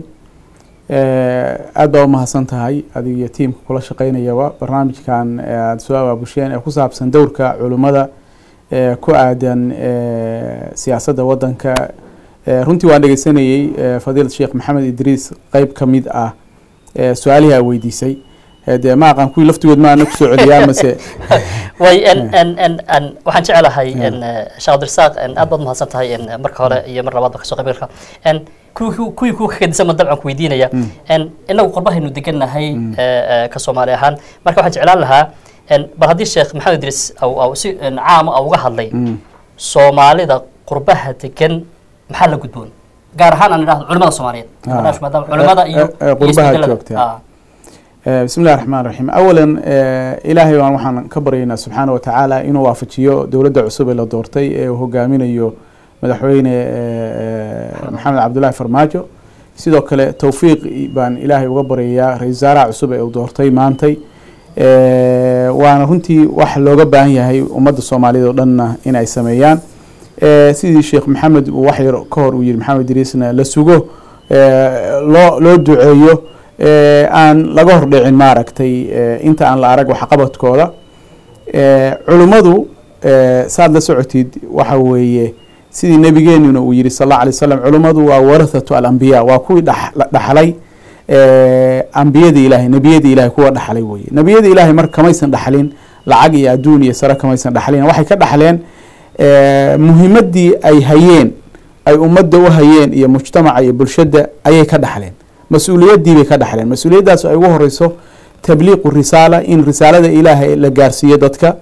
aad baa u mahadsan tahay adiga iyo tiimka kula shaqeynayaba barnaamijkan aada soo abaabusheen ee ku saabsan dowrka culimmada ee ku aadan siyaasadda waddanka runtii waan dhegeysanayey fadiilad sheekh maxamed idriis qeyb ka mid ah su-aalihii aa weydiisay dee ma aqaan kuwii laftigood ma ana kusoo celiyaa mase way waxaan jecelahay sheekh cabdirasaaq aad baad mahadsan tahay marka hore iyo mar labaadba kasoo qaybgalka kuwii kuwa kakadisan baan dabcan ku weydiinaya inagu qorbahaynu degannahay ka soomaali ahaan marka waxaan jeclaan lahaa bal haddii sheekh maxamed idriis si caama uga hadlay soomaalida qurbaha degan maxaa la gudboon gaar ahaan aan idhahdo culimada soomaaliyeed maadaama culimada iyo qurbaha joogta Eh, bismi illahi raxmaan raxiim awalan eh, ilaahay baan waxaan ka baryaynaa subxaana wa tacaala inuu waafajiyo dowladda cusub ee la doortay ee uu hogaaminayo madaxweyne eh, eh, maxamed cabdullaahi farmaajo sidoo kale towfiiq baan ilaahay uga baryayaa ra-isul wasaaraha cusub ee uu doortay maantay Eh, waana runtii wax looga baahan yahay ummadda soomaaliyeed oo dhanna in ay sameeyaan Eh, sidii sheekh maxamed uu wax yar ka hor uu yihi maxamed idriisna la sugo eh, loo loo duceeyo eh, aan laga hordhicin maaragtay eh, inta aan la arag waxqabadkooda Eh, culummadu eh, saad la socotid waxa weeye sidii nebigeenuna uu yihi sal alla alay slam culummadu waa warathatu alambiya waa kuwii dhax- la- dhaxlay eh, ambiyadii ilaahay nebiyadii ilahay kuwa dhaxlay weye nebiyadii ilaahay marka kamaysan dhaxlin lacag iyo adduun iyo sare kamaysan dhaxlin waxay ka dhaxleen eh, muhimadii ay hayeen ay ummadda u hayeen iyo mujtamaca iyo bulshada ayay ka dhaxleen mas-uuliyadii bay ka dhaxleen mas-uuliyaddaas ay ugu horeyso tabliiqu risaala in risaalada ilaahay la gaarsiiyo dadka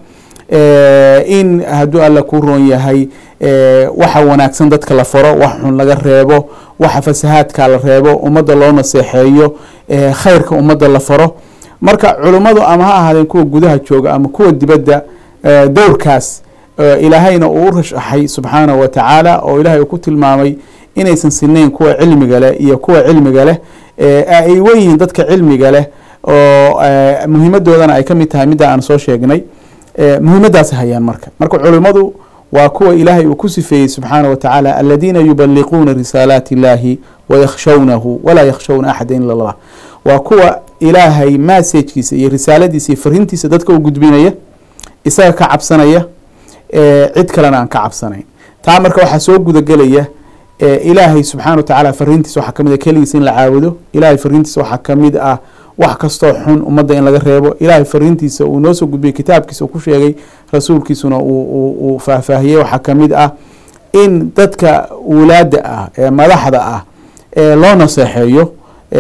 Eh, in hadduu alla ku roon yahay eh, waxa wanaagsan dadka la faro wax xun laga reebo waxa fasahaadka la reebo ummadda loo naseexeeyo eh, khayrka ummadda la faro marka culummadu ama ha ahaadeen kuwa gudaha jooga ama kuwa dibadda eh, dowrkaas eh, ilaahayna uu u rashaxay subxaanahu wa tacaala oo ilaahay uu ku tilmaamay inaysan sinayn kuwa cilmiga leh iyo kuwa cilmiga leh eh, ay weyihiin dadka cilmiga leh oo eh, muhiimadoodana ay ka mid tahay midda aan soo sheegnay Eh, muhiimadaas hayaan marka marka culimmadu waa kuwa ilaahay uu ku sifeeyey subxaana wa tacaala aladiina yubaliquuna risaalaati illahi wayakhshawnahu walaa yakhshawna axada ila allah waa kuwa ilaahay massajkiisa iyo risaaladiisa iyo fariintiisa dadka u gudbinaya isaga ka cabsanaya eh, cid kalena aan ka cabsanayn taa marka waxaa soo gudagelaya eh, ilaahay subxaana wa tacaala fariintiisa waxaa kamid ah keligiisa in la caabudo ilaahay fariintiisa waxaa kamid ah wax kastoo xun ummadda in laga reebo ilaahay fariintiisa uu noo soo gudbiyey kitaabkiisa uu ku sheegay rasuulkiisuna uu- uu uu faahfaahiyey waxaa kamid ah in dadka wulaada ah ee madaxda ah ee loo naseexeeyo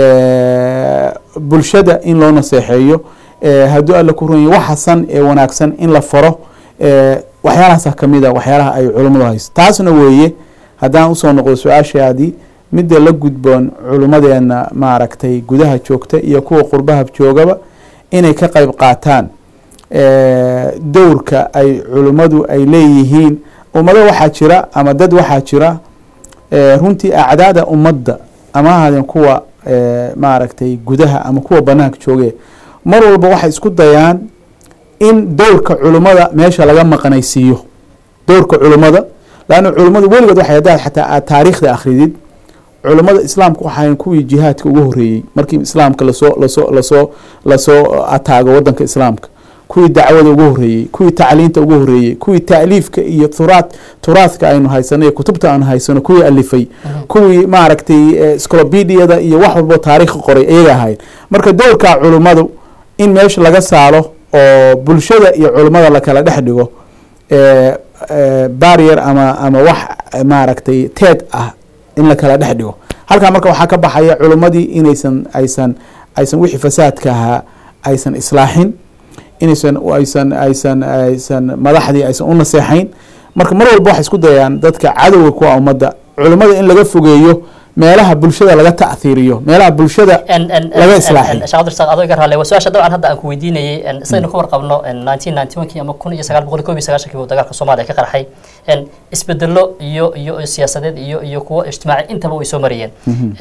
eh, bulshada in loo naseexeeyo eh, hadduu alla ku ron yahay wax xasan ee wanaagsan in la faro eh, waxyaalahaasa kamid a waxyaalaha ay culummadu hayso taasna weeye haddaan usoo noqdo su-aashaadii midda la gudboon culummadeena maaragtay gudaha joogta iyo kuwa qurbaha joogaba inay ka qayb qaataan eh, dowrka ay culummadu ay leeyihiin ummado waxaa jira ama dad waxaa jira eh, runtii acdaada ummadda ama ha ahaadeen kuwa eh, maaragtay gudaha ama kuwa banaanka jooge mar walba waxay isku dayaan in dowrka culummada meesha laga maqnaysiiyo dowrka culummada laanna culummadu weligood waxay haddaad xataa aad taariikhda akhridid culummada islaamka waxaayn kuwii jihaadka ugu horreeyey markii islaamka lasoo lasoo lasoo lasoo ataago wadanka islaamka kuwii dacwada ugu horreeyey kuwii tacliinta ugu horreeyey kuwii taaliifka iyo turaad turaadka aynu haysano iyo kutubta aanu haysano kuwii alifay kuwii maaragtay sclobediada iyo wax walbo taariikha qoray iyaga ahayd marka dowrka culummadu in meesha laga saaro oo bulshada iyo culummada lakala dhex dhigo eh, eh, barrier ama ama wax maaragtay teed ah in la kala dhex dhigo halkaa marka waxaa ka baxaya culummadii inaysan aysan aysan wixii fasaadka ahaa aysan islaaxin inaysan aysan aysan aysan madaxdii aysan u naseexayn marka mar walba waxay isku dayaan dadka cadowga kuwa ummadda culummada in laga fogeeyo meelaha bulshada laga ta'hiiriyo meelaha bulshada laga islaaxiyo sheekh cabdirsaaq adoo iga raale waa su-aasha dabcan hadda aan ku weydiinayay sidaynu ka warqabno nineteen ninety one kii ama kun iyo sagaal boqol iyo koob iyo sagaashankii buu dagaalka soomaaliya ka qarxay isbedelo iyo iyo siyaasadeed iyo iyo kuwo ijtimaaci intaba way soo marayeen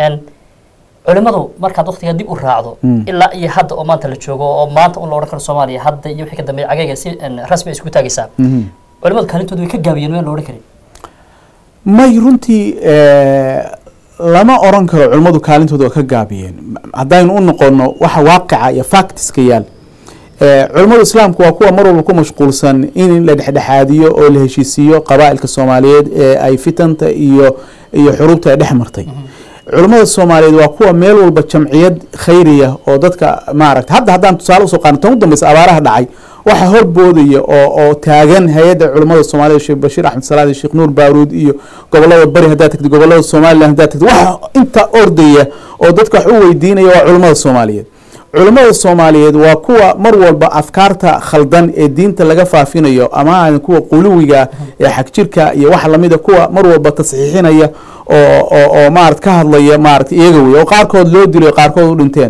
culimadu markaad waktiga dib u raacdo ilaa iyo hadda oo maanta la joogo oo maanta un la odhan karo soomaaliya hadda iyo wixii ka dambeeya cagayga si rasmi ay isku taagaysaa culimadu kaalintooda way ka gaabiyeen meel la odhan karin may runtii lama oran karo culimmadu kaalintooda waa ka gaabiyeen haddaynu u noqono waxa waaqica iyo factiska yaal culimmadu islaamku waa kuwa mar walba ku mashquulsan in la dhexdhexaadiyo oo la heshiisiiyo qabaa'ilka soomaaliyeed ee ay fitanta iyo iyo xuruubta ay dhex martay culimmada soomaaliyeed waa kuwa meel walba jamciyad khayriya oo dadka maaragta hadda haddaan tusaale usoo qaano tan u dambeysa abaaraha dhacay waxa horboodaya oo oo taagan hay-adda culimmada soomaaliyed sheekh bashiir axmed salaad sheekh nuur baaruud iyo gobolada bari haddaad tagtid gobolada somalilan haddaad tagtid waxa inta ordaya oo dadka wax u weydiinaya waa culimmada soomaaliyeed culimmada soomaaliyeed waa kuwa mar walba afkaarta khaldan ee diinta laga faafinayo ama aadan kuwa quluwiga ee xagjirka iyo wax lamida kuwa mar walba tasxiixinaya oo oo oo maarad ka hadlaya maarata iyaga wey oo qaarkood loo dilay qaarkood u dhinteen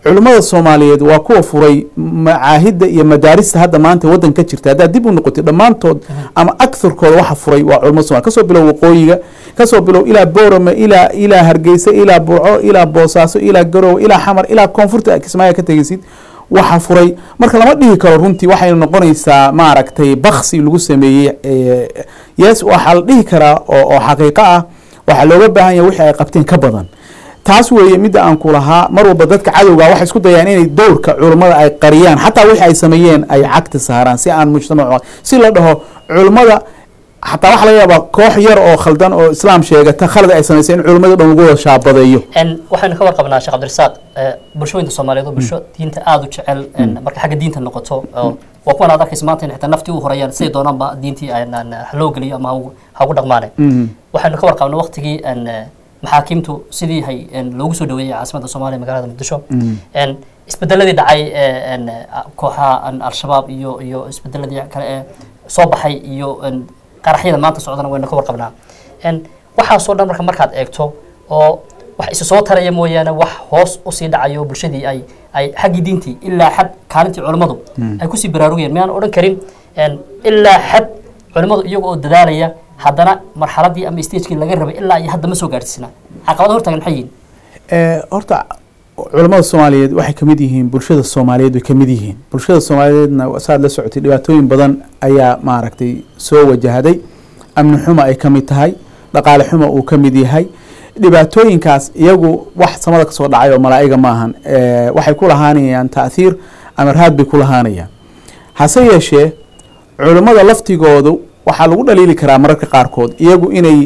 culimmada soomaaliyeed waa kuwa furay macaahidda iyo madaarista hadda maanta waddan ka jirta haddaad dib u noqotid dhammaantood ama agharkooda waxa furay waa culimmada somalia kasoo bilow waqooyiga kasoo bilow ilaa boorame ilaa ilaa hargeysa ilaa burco ilaa boosaaso ilaa garowe ilaa xamar ilaa koonfurta kismaayo ka tegeysid waxa furay marka lama dhihi karo runtii waxaynu noqonaysaa maaragtay baksi lagu sameeyey yes waxaa la dhihi karaa oo oo xaqiiqo ah waxaa looga baahan yahay wixii ay qabteen ka badan taas weeye midda aan ku lahaa mar walba dadka cadowga waxay isku dayaan inay dowrka culummada ay qariyaan xataa wixii ay sameeyeen ay cagta saaraan si aan mujtamac si la dhaho culummada xataa waxaa laga yaabaa koox yar oo khaldan oo islaam sheegata khalad ay samaysay in culimmada dhan lagu wada shaabadeeyo waxaynu ka warqabnaa sheekh cabdirasaaq bulshooyinka soomaaliyeed oo bulsho diinta aada u jecel marka xagga diinta noqoto waa kuwan aad arkaysa maanta in xitaa naftii u horayaan siday doonaanba diintii loo geliyo ama ha ugu dhaqmaane waxaynu ka warqabnaa waqtigii maxaakiimtu sidii hay loogu soo dhaweeyey caasimadda soomaaliya magaalada muqdisho isbedeladii dhacay kooxaha al-shabaab iyo iyo isbedeladii kale ee soo baxay iyo qaraxyada maanta socdana waynu ka warqabnaa waxaasoo dhan marka markaad eegto oo wax isu soo taraya mooyaane wax hoos usii dhacayo bulshadii ay ay xaggii diintii ilaa xad kaalintii culimmadu ay kusii baraarugayeen miyaan odhan karin ilaa xad culimmadu iyaga oo dadaalaya haddana marxaladii ama stagekii laga rabay ilaa iyo hadda ma soo gaarsiisna caqabada hortaagan maxay yihiin horta culamada soomaaliyeed waxay kamid yihiin bulshada soomaaliyeed way kamid yihiin bulshada soomaaliyeedna saad la socotay dhibaatooyin badan ayaa maaragtay soo wajahday amni xuma ay kamid tahay dhaqaale xuma uu kamid yahay dhibaatooyinkaas iyagu wax samada kasoo dhacay oo malaa'iga maahan waxay ku lahaanayaan ta'hiir ama raad bay ku lahaanayaan hase yeeshee culimmada laftigoodu waxaa lagu dhaliili karaa mararka qaarkood iyagu inay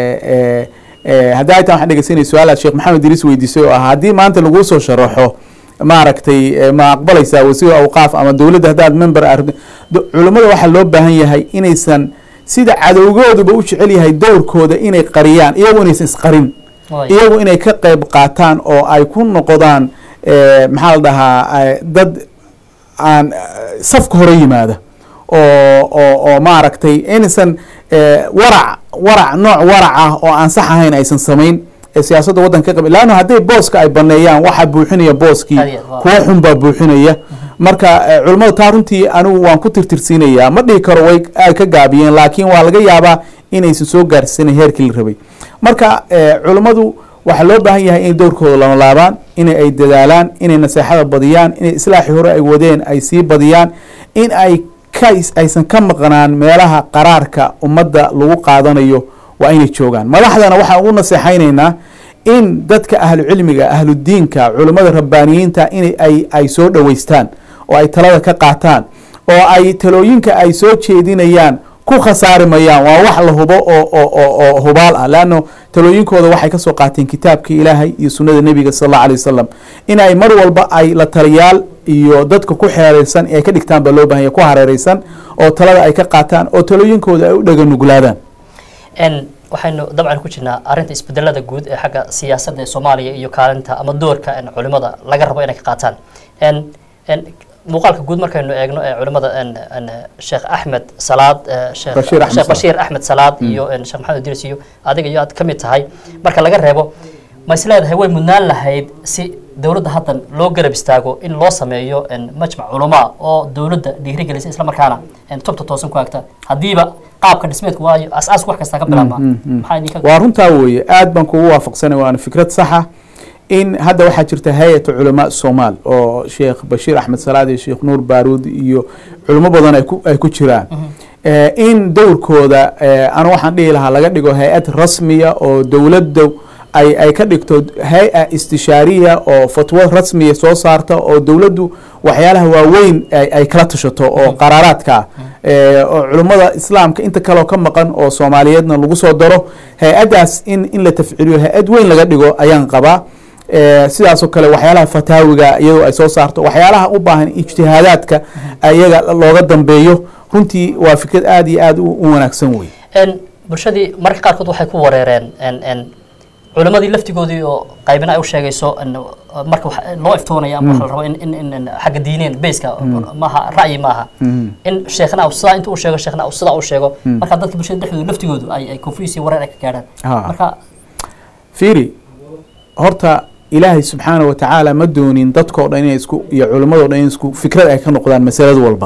haddii ay taan waxaan dhegeysanay su-aalaad sheekh maxamed idriis weydiisay oo ah haddii maanta laguu soo sharaxo maaragtay ma aqbalaysaa wasiir awqaaf ama dowladda haddaad member culimmada waxaa loo baahan yahay inaysan sida cadowgooduba u jecel yahay dowrkooda inay qariyaan iyagu inaysan isqarin iyagu inay ka qeyb qaataan oo ay ku noqdaan maxaa la dhahaa dad aan safka hore yimaada oo oo oo maaragtay inaysan warac warac nooc warac ah oo aan sax ahayn aysan samayn siyaasadda waddanka ka qab laanno hadday booska ay baneeyaan waxaa buuxinaya booskii kuwo xun baa buuxinaya marka culimmada taa runtii anigu waan ku tirtirsiinayaa ma dhihi karo way ay ka gaabiyeen laakiin waa laga yaabaa inaysan soo gaarsiisanan heerkii la rabay marka culimmadu waxaa loo baahan yahay inay dowrkooda lama laabaan inay ay dadaalaan inay naseexada badiyaan inay islaaxii hore ay wadeen ay sii badiyaan in ay aysan ka maqnaan meelaha qaraarka ummadda lagu qaadanayo waa inay joogaan madaxdana waxaan ugu naseexaynaynaa in dadka ahlu cilmiga ahlu diinka culimmada rabbaaniyiinta in ay ay soo dhoweystaan oo ay talada ka qaataan oo ay talooyinka ay soo jeedinayaan ku khasaari mayaan waa wax la hubo oo oo hubaal ah leanno talooyinkooda waxay kasoo qaateen kitaabka ilaahay iyo sunnada nebiga sal alla alay wasalam in ay mar walba ay la taliyaal iyo dadka ku xeereysan ay ka dhigtaan baa loo bahanya ku hareereysan oo talada ay ka qaataan oo talooyinkooda ay u dhaga nuglaadaan waxaynu dabcan ku jirnaa arrinta isbedelada guud ee xagga siyaasadda ee soomaaliya iyo kaalinta ama doorka culimada laga rabo inay ka qaataan muuqaalka guud markaynu eegno ee culimada sheekh axmed salaad sheekh bashiir axmed salaad iyo sheekh maxamed idris iyo adiga iyo aad ka mid tahay marka laga reebo ma is leedahay way mudnaan lahayd si dowladda haddan loo garab istaago in loo sameeyo majmac culamaa oo dowladda dhiirigelisa isla markaana tubta toosan ku agta haddiiba qaabka dhismeedku waayo as-aaska wax kasta ka bilaabma maxaa idinka waa runtaa weeye aad baan kugu waafaqsanay waana fikrad saxa in hadda waxaa jirta hay-atu culamaa somaal oo sheekh bashiir axmed salaad iyo sheekh nuur baaruud iyo culimo badan ay ku ay ku jiraan in dowrkooda anu waxaan dhihi lahaa laga dhigo hay-ad rasmiya oo dowladda ay ay ka dhigto hay-a istishaariya oo fatwo rasmiya soo saarta oo dowladdu waxyaalaha waaweyn ay kala tashato oo qaraaraadka ah oo culummada islaamka inta kaleo ka maqan oo soomaaliyeedna lagu soo daro hay-addaas in in la tafciliyo hay-ad weyn laga dhigo ayaan qabaa sidaasoo kale waxyaalaha fataawiga iyadoo ay soo saarto waxyaalaha u baahan ijtihaadaadka iyaga looga dambeeyo runtii waa fikrad aada iyo aada u wanaagsan wey bulshadii marka qaarkood waxay ku wareereen culimadii laftigoodii oo qaybina ay u sheegayso marka loo iftoonaya ama waxa la rabo in in in xagga diineen bayska maaha ra'yi maaha in sheekhna sidaa inta uu sheego sheekhna sidaa uu sheego marka dadka bulshada dhexdooda laftigoodu ay ay confuse iyo wareer ay ka gaadhaan marka fiiri horta ilaahay subxaana wa tacaala ma doonin dadkao dhan inay isku iyo culimmadoo dhan in isku fikrad ay ka noqdaan masalad walba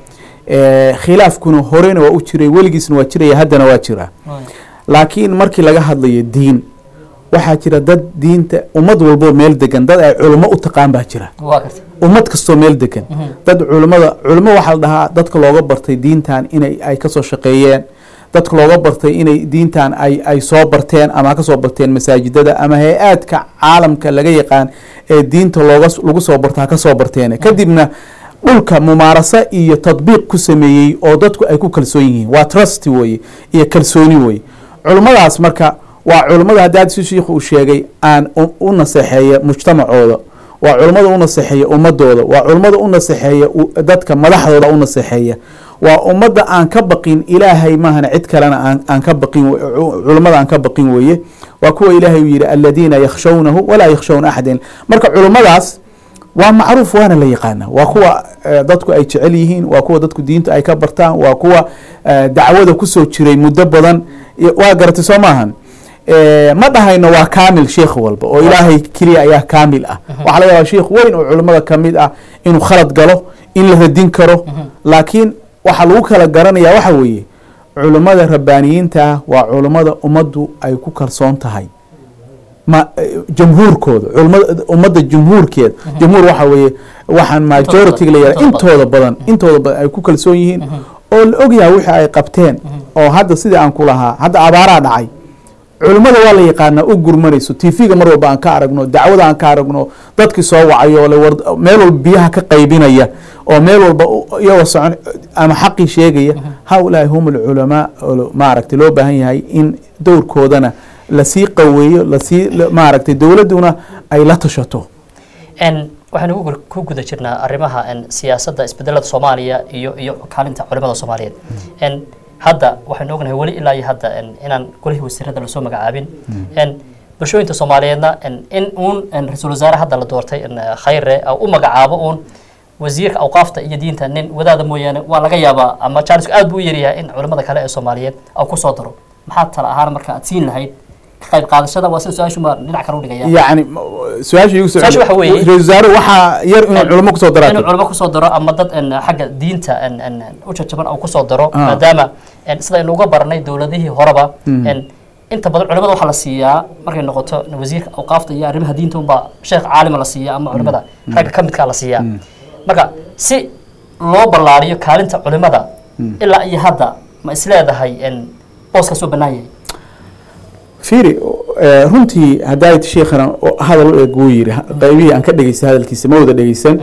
Eh, khilaafkuna horena waa u jiray weligiisna waa jiraya haddana waa jiraa laakiin markii laga hadlayo diin waxaa jira dad diinta ummad walboo meel degan dad ay culimo u taqaan baa jira waa garta ummad kastoo meel degan dad culimada culimo waxaa la dhahaa dadka looga bartay diintan inay ay kasoo shaqeeyeen dadka looga bartay inay diintan ay ay soo barteen ama ka soo barteen masaajidada ama hay-aadka caalamka laga yaqaan ee diinta looga lagu soo barto ha ka soo barteen kadibna dhulka mumaaraso iyo tadbiiq ku sameeyey oo dadku ay ku kalsoon yihiin waa trust weye iyo kalsooni weye culimmadaas marka waa culimmada haddaad si shiikhu uu sheegay aan u- u naseexeeya mujtamacooda waa culimmada u naseexeeya ummadooda waa culimmada u naseexeeya u- dadka madaxdooda u naseexeeya waa ummadda aan ka baqin ilaahay maahana cid kalena aan aan ka baqin we- cu- culimmada aan ka baqin weeye waa kuwa ilaahay uu yihi aladiina yakhshawnahu walaa yakhshawna axadan marka culimmadaas waa macruuf waana la yaqaana waa kuwa eh, dadku ay jecel yihiin waa kuwa dadku diinta ay ka bartaan waa kuwa eh, dacwada kusoo jiray muddo badan iyo- waa garatay soo maahan Eh, ma dhahayno waa kaamil sheekh walba oo ilaahay keliya ayaa kaamil ah waxaa laga yaabaa sheekh weyn oo culimmada ka mid ah inuu khalad galo in la radin karo laakiin waxaa lagu kala garanaya waxa weeye culimmada rabbaaniyiinta ah waa culimmada ummaddu ay ku kalsoon tahay ma jamhuurkooda culimada ummadda jumhuurkeeda jamhuur waxa weeye waxaan majority la yihahda intooda badan intooda badan ay ku kalsoon yihiin oo la ogyahay wixii ay qabteen oo hadda sidii aan ku lahaa hadda abaaraa dhacay culimmada waa la yaqaanaa u gurmanayso tv-ga mar walba aan ka aragno dacwada aan ka aragno dadkii soo wacayo oo la war- meel walba biyaha ka qaybinaya oo meel walba u- iyagoo socon ama xaqii sheegaya haulaai hum alculamaa oo maaragtay loo baahan yahay in dowrkoodana lasii qaweeyo lasii la- maaragtay dowladduna ay la tashato n waxaynu ku gu- ku guda jirnaa arrimaha n siyaasadda isbedelada soomaaliya iyo iyo kaalinta culimada soomaaliyeed n hadda waxaynu ognahay weli ilaa iyo hadda n inaan golihii wasiirada lasoo magacaabin n bulshooyinka soomaaliyeedna n in uun n ra-iisul wasaare hadda la doortay n khayre uh, u magacaabo uun wasiirka awqaafta iyo diinta nin wadaada mooyaane waa laga yaabaa ama jaanisku aad buu u yaryahay in culimada kale ee soomaaliyeed au kusoo daro maxaad tala ahaan marka aad siin lahayd ka qayb qaadashada waa sida su-aashu ma dhinac kale u dhigaya yacni m- su-aasha igu soo Su-aasha waxa weeye- ra-isul wasaare waxaa yar inuu culimo kusoo inuu daraato culimo kusoo daro ama dad n xagga diinta n n u jajaban au kusoo daro Ah. maadaama n sida aynu uga baranay dowladihii horeba n inta badan culimada waxaa la siiyaa markay noqoto wasiirka awqaafta iyo arrimaha diinta unbaa sheekh caalima la siiyaa ama culimada ragga ka midkaa la siiyaa marka si loo ballaariyo kaalinta culimada ilaa iyo hadda ma isleedahay n booskaas oo bannaan yahay fiiri eh, runtii haddaayt sheekhana oo hadal u eg wuu yidhi qaybihii aan ka dhegeystay hadalkiisa ma wada dhegeysan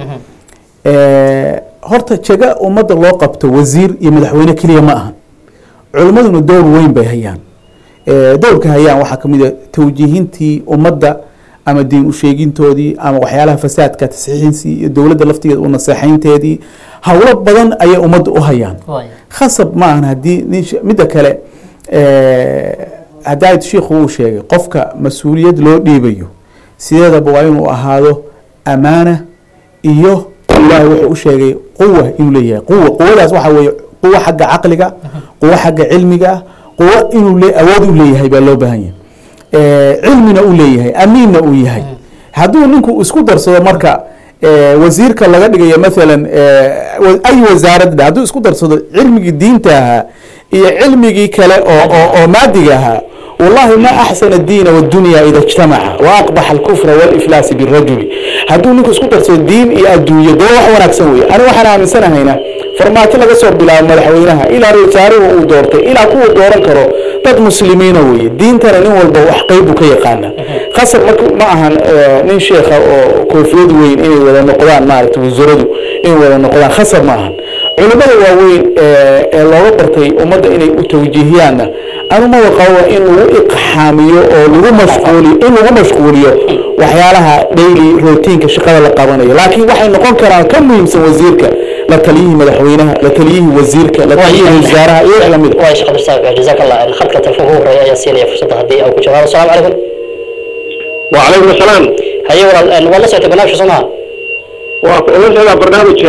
Eh, horta jaga ummadda loo qabto wasiir iyo madaxweyne keliya ma ahan culimmaduna dowr weyn bay hayaan Eh, dowrka hayaan waxaa ka mid a tawjiihintii ummadda ama diin usheegintoodii ama waxyaalaha fasaadka tasxiixinsii iyo dowladda laftigeeda u naseexaynteedii howlo badan ayay ummadda u hayaan waaya khasab ma ahan haddii nin sh- midda kale eh, haddaayt shiikhu uu sheegay qofka mas-uuliyad loo dhiibayo sideedaba waa inuu ahaado amaana iyo ilaahay wuxuu u sheegay quwa inuu leeyahay quwa quwadaas waxaa weeye quwo xagga caqliga quwo xagga cilmiga quwo inuu le awood u leeyahay baa loo baahan yahay Eh, cilmina uu leeyahay amiinna uu yahay hadduu ninku isku darsado marka eh, wasiirka laga dhigayo maalan eh, wa- ay wasaarad dhe hadduu isku darsado cilmigii diinta ahaa iyo cilmigii kale oo oo, oo maadiga ahaa wallahi ma axsana diina wadunya ida ijtamaca waaqbaxa alkufra waliflaasi birajuli hadduu ninku isku darsado diin iyo adduunyo dee wax wanaagsan weye aniga waxaan aaminsanahaynaa farmaajo laga soo bilaabo madaxweynaha ilaa ra-iisul uu doortay ilaa kuwa dooran karo dad muslimiina weeye diintana nin walba wax qeyb buu ka yaqaana khasab marka ma ahan eh, nin sheekha oo koofiyad weyn inay wada noqdaan maaragtay wasiiradu inay wada noqdaan khasab ma ahan culimada waaweyn ee ee looga bartay ummadda inay u tawjiihiyaanna anumada qabo in lagu iqxaamiyo oo lagu mashquuliyo in lagu mashquuliyo waxyaalaha daily routiinka shaqada la qabanayo laakiin waxay noqon karaan ka muhiimsan wasiirka la taliyihii madaxweynaha la taliyihii wasiirka la taliyihii wasaaraha iyo wax lamid waay shaqo dirsaa jazaak allah khadka telefoonka ugu horeeya ayaa siinaya fursadda haddii au ku jawaabo asalaamu calaykum وعليكم السلام haye walaal waad la socotay barnaamijka soo maha ولا سيدا برنامج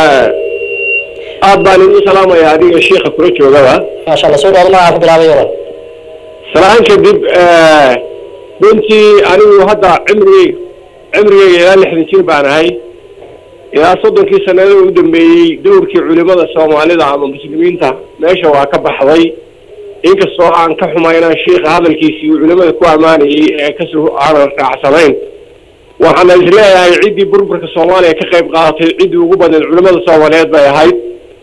aad baan idin salaamaya adiga sheikha kula joogaba maasha allah soo dhawaado magacaa ku bilaabay walaal salaan kadib runtii anigu hadda cimrigeyga cimrigayga ilaa lixdan jir baan ahay ilaa soddonkii sanado u dambeeyey dowrkii culimada soomaalida ama muslimiinta meesha waa ka baxday inkastoo aan ka xumaynaan sheikha hadalkiisii uu culimada ku ammaanayay ee kasoo aanan raacsanayn waxaana isleeyahay ciddii burburka soomaaliya ka qayb qaadatay ciddii ugu badneed culimada soomaaliyeed bay ahayd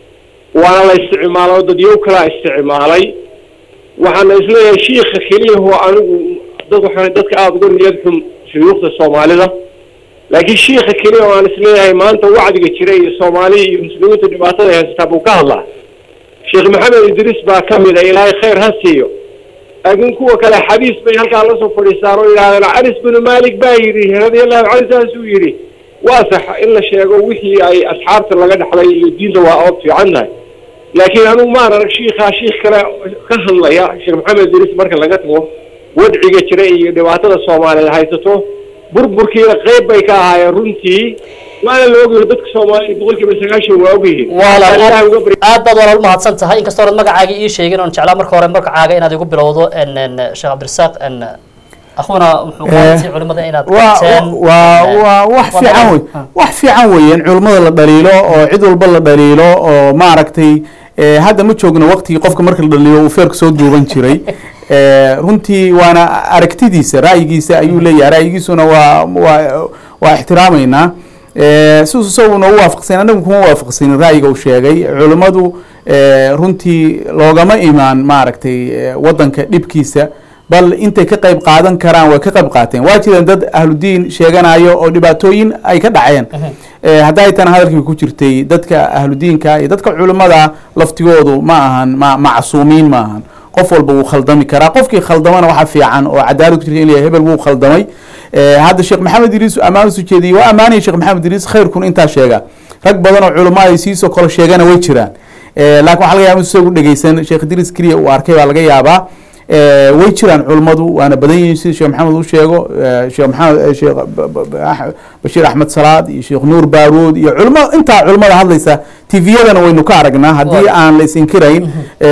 waana la isticmaalo dadyow kalaa isticmaalay waxaana isleeyahay shiikha keliyaho anigu dad waxa dadka aada uga niyad xun shuyuukhda soomaalida laakiin shiikha keliya oo aan isleeyahay maanta wacdiga jira iyo soomaaliya iyo muslimiinta dhibaatada haysataa buu ka hadlaa sheekh maxamed idriis baa ka mid a ilaahay khayr ha siiyo laakiin kuwa kale xadiis bay halkaa lasoo fadhiistaan oo yidhahdeen canis binu malik baa yidhi radiallahu canhu saasuu yidhi waa sax in la sheego wixii ay asxaabta laga dhexlay iyo diinta waa ood fiican tahay laakiin anugu maan arag shiikhaa shiikh kale ka hadlaya sheekh maxamed idriis marka laga tago wadciga jira iyo dhibaatada soomaaliyeed haysato burburkiina qayb bay ka ahaayeen runtii waana la ogyahay dadka soomaaliya boqolkiiba sagaashan waa ogyihiin walaal Ilaahay uga bari- aad baad walaal umahadsan tahay inkastoo oonad magacaaga ii sheegin oon jeclaa marka hore magacaaga inaad igu bilowdo n n sheekh cabdirasaaq n akhuna muxuu qaatay culimada inaad waa qabteen waa waa wax waa fiican badan. wey Ah. wax fiican weeyaan culimmada la dhaliilo oo cid walba la dhaliilo oo maaragtay eh, hadda ma joogno waqtigii qofka marka la dhaliilo uu feerka soo duuban jiray Eh, runtii waana aragtidiisa ra'yigiisa ayuu leeyahay ra'yigiisuna waa waa waa ixtiraameynaa Eh, siduu isaguna u waafaqsan anagu kuma waafaqsanin ra'yiga uu sheegay culimmadu eh, runtii loogama imaan maaragtay eh, wadanka dhibkiisa bal intay ka qayb qaadan karaan way ka qayb qaateen waa jireen dad ahludiin sheeganayo oo dhibaatooyin ay ka dhaceen Eh, hadday tan hadalkii ku jirtay dadka ahludiinka iyo dadka culimmada laftigoodu ma ahan ma macsuumiin ma ahan qof walba wuu khaldami karaa qofkii khaldamana waxa fiican oo cadaalad ku jirta in la yahay hebel wuu khaldamay Eh, hadda sheekh maxamed idriis ammaan usu jeediyey waa ammaanaya sheekh maxamed idriis khayrkun intaa sheega rag badan oo culimo ay siisoo kale sheegana way jiraan Eh, laakiin waxaa laga yaaba in isagu dhegeysan sheekh idriis keliya uu arkay baa laga yaabaa Eh, way jiraan culimmadu waana badan yihiin sida sheekh maxamed uu sheego eh, sheekh maxamed eh, sheekh ba- ba- ba- Ax- bashiir axmed salaad iyo sheekh nuur baaruud iyo culimo intaa culimmada hadlaysa tviyadana waynu ka aragnaa haddii Waa. aan la isinkirayn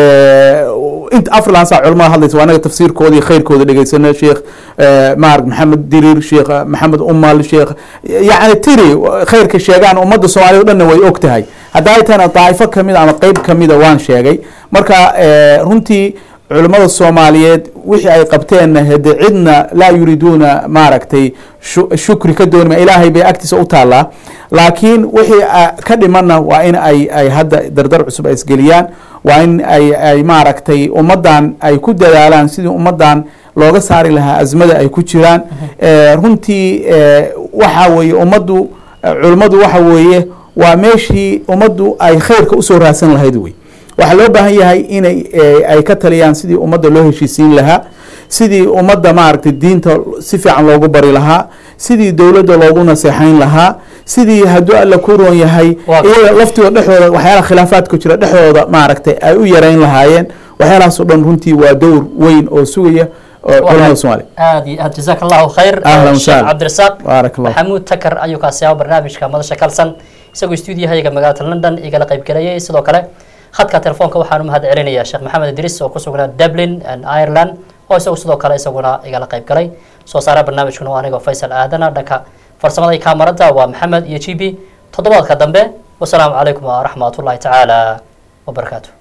inta afrilansa culimmada hadlaysa waa anaga tafsiirkooda iyo khayrkooda dhegeysano sheekh eh, maarag maxamed dirir sheekh maxamed umal sheekh yacni tiri khayrka sheegaan ummadda soomaaliyad o dhanna way og tahay hadda ay tahayna daa'ifo kamid a ama qeyb kamida waan sheegay marka eh, runtii culimmada soomaaliyeed wixii ay qabteenna hade cidna laa yuriiduuna maaragtay shu- shukri ka doonima ilaahay bay agtiisa u taallaa laakiin wixii ah, ka dhimanna waa in ay ay hadda dardar cusub ay isgeliyaan waa in ay ay maaragtay ummaddan ay ku dadaalaan sidii ummaddan looga saari lahaa azmada ay ku jiraan Eh, runtii eh, waxa weeye ummaddu eh, culimmadu waxa weeye waa meeshii ummaddu ay khayrka usoo raadsan lahayd wey waxaa loo baahan yahay inay eh, ay ka taliyaan sidii ummadda loo heshiisiin lahaa sidii ummadda maaragtay diinta si fiican loogu bari lahaa sidii dowladda loogu naseexayn lahaa sidii hadduu alla ku roon yahay Waa- iyaga laftooda dhexdooda waxyaalaha khilaafaadka jira dhexdooda maaragtay ay u yarayn lahaayeen waxyaalahaas oo dhan runtii waa dowr weyn oo sugaya oo culamada soomaaliya aad iyo aad jazaak allahu khayr Ahlan sheekh wasahlan. cabdirasaaq baarak allah maxamuud takar ayuu kaasi ahaa barnaamijka madasha kalsan isagoo stuudiyahayaga magaalada london igala qayb galayay sidoo kale khadka telefoonka waxaan u mahad celinayaa sheekh maxamed idris oo ku sugnaa dublin and ireland oo isagu sidoo kale isaguna igala qayb galay soo saara barnaamijkuna waa anigoo faysal aadana dhanka farsamada iyo kaamarada waa maxamed iyo g b toddobaadka dambe wasalaamu calaykum waraxmatullahi tacaala wabarakaatu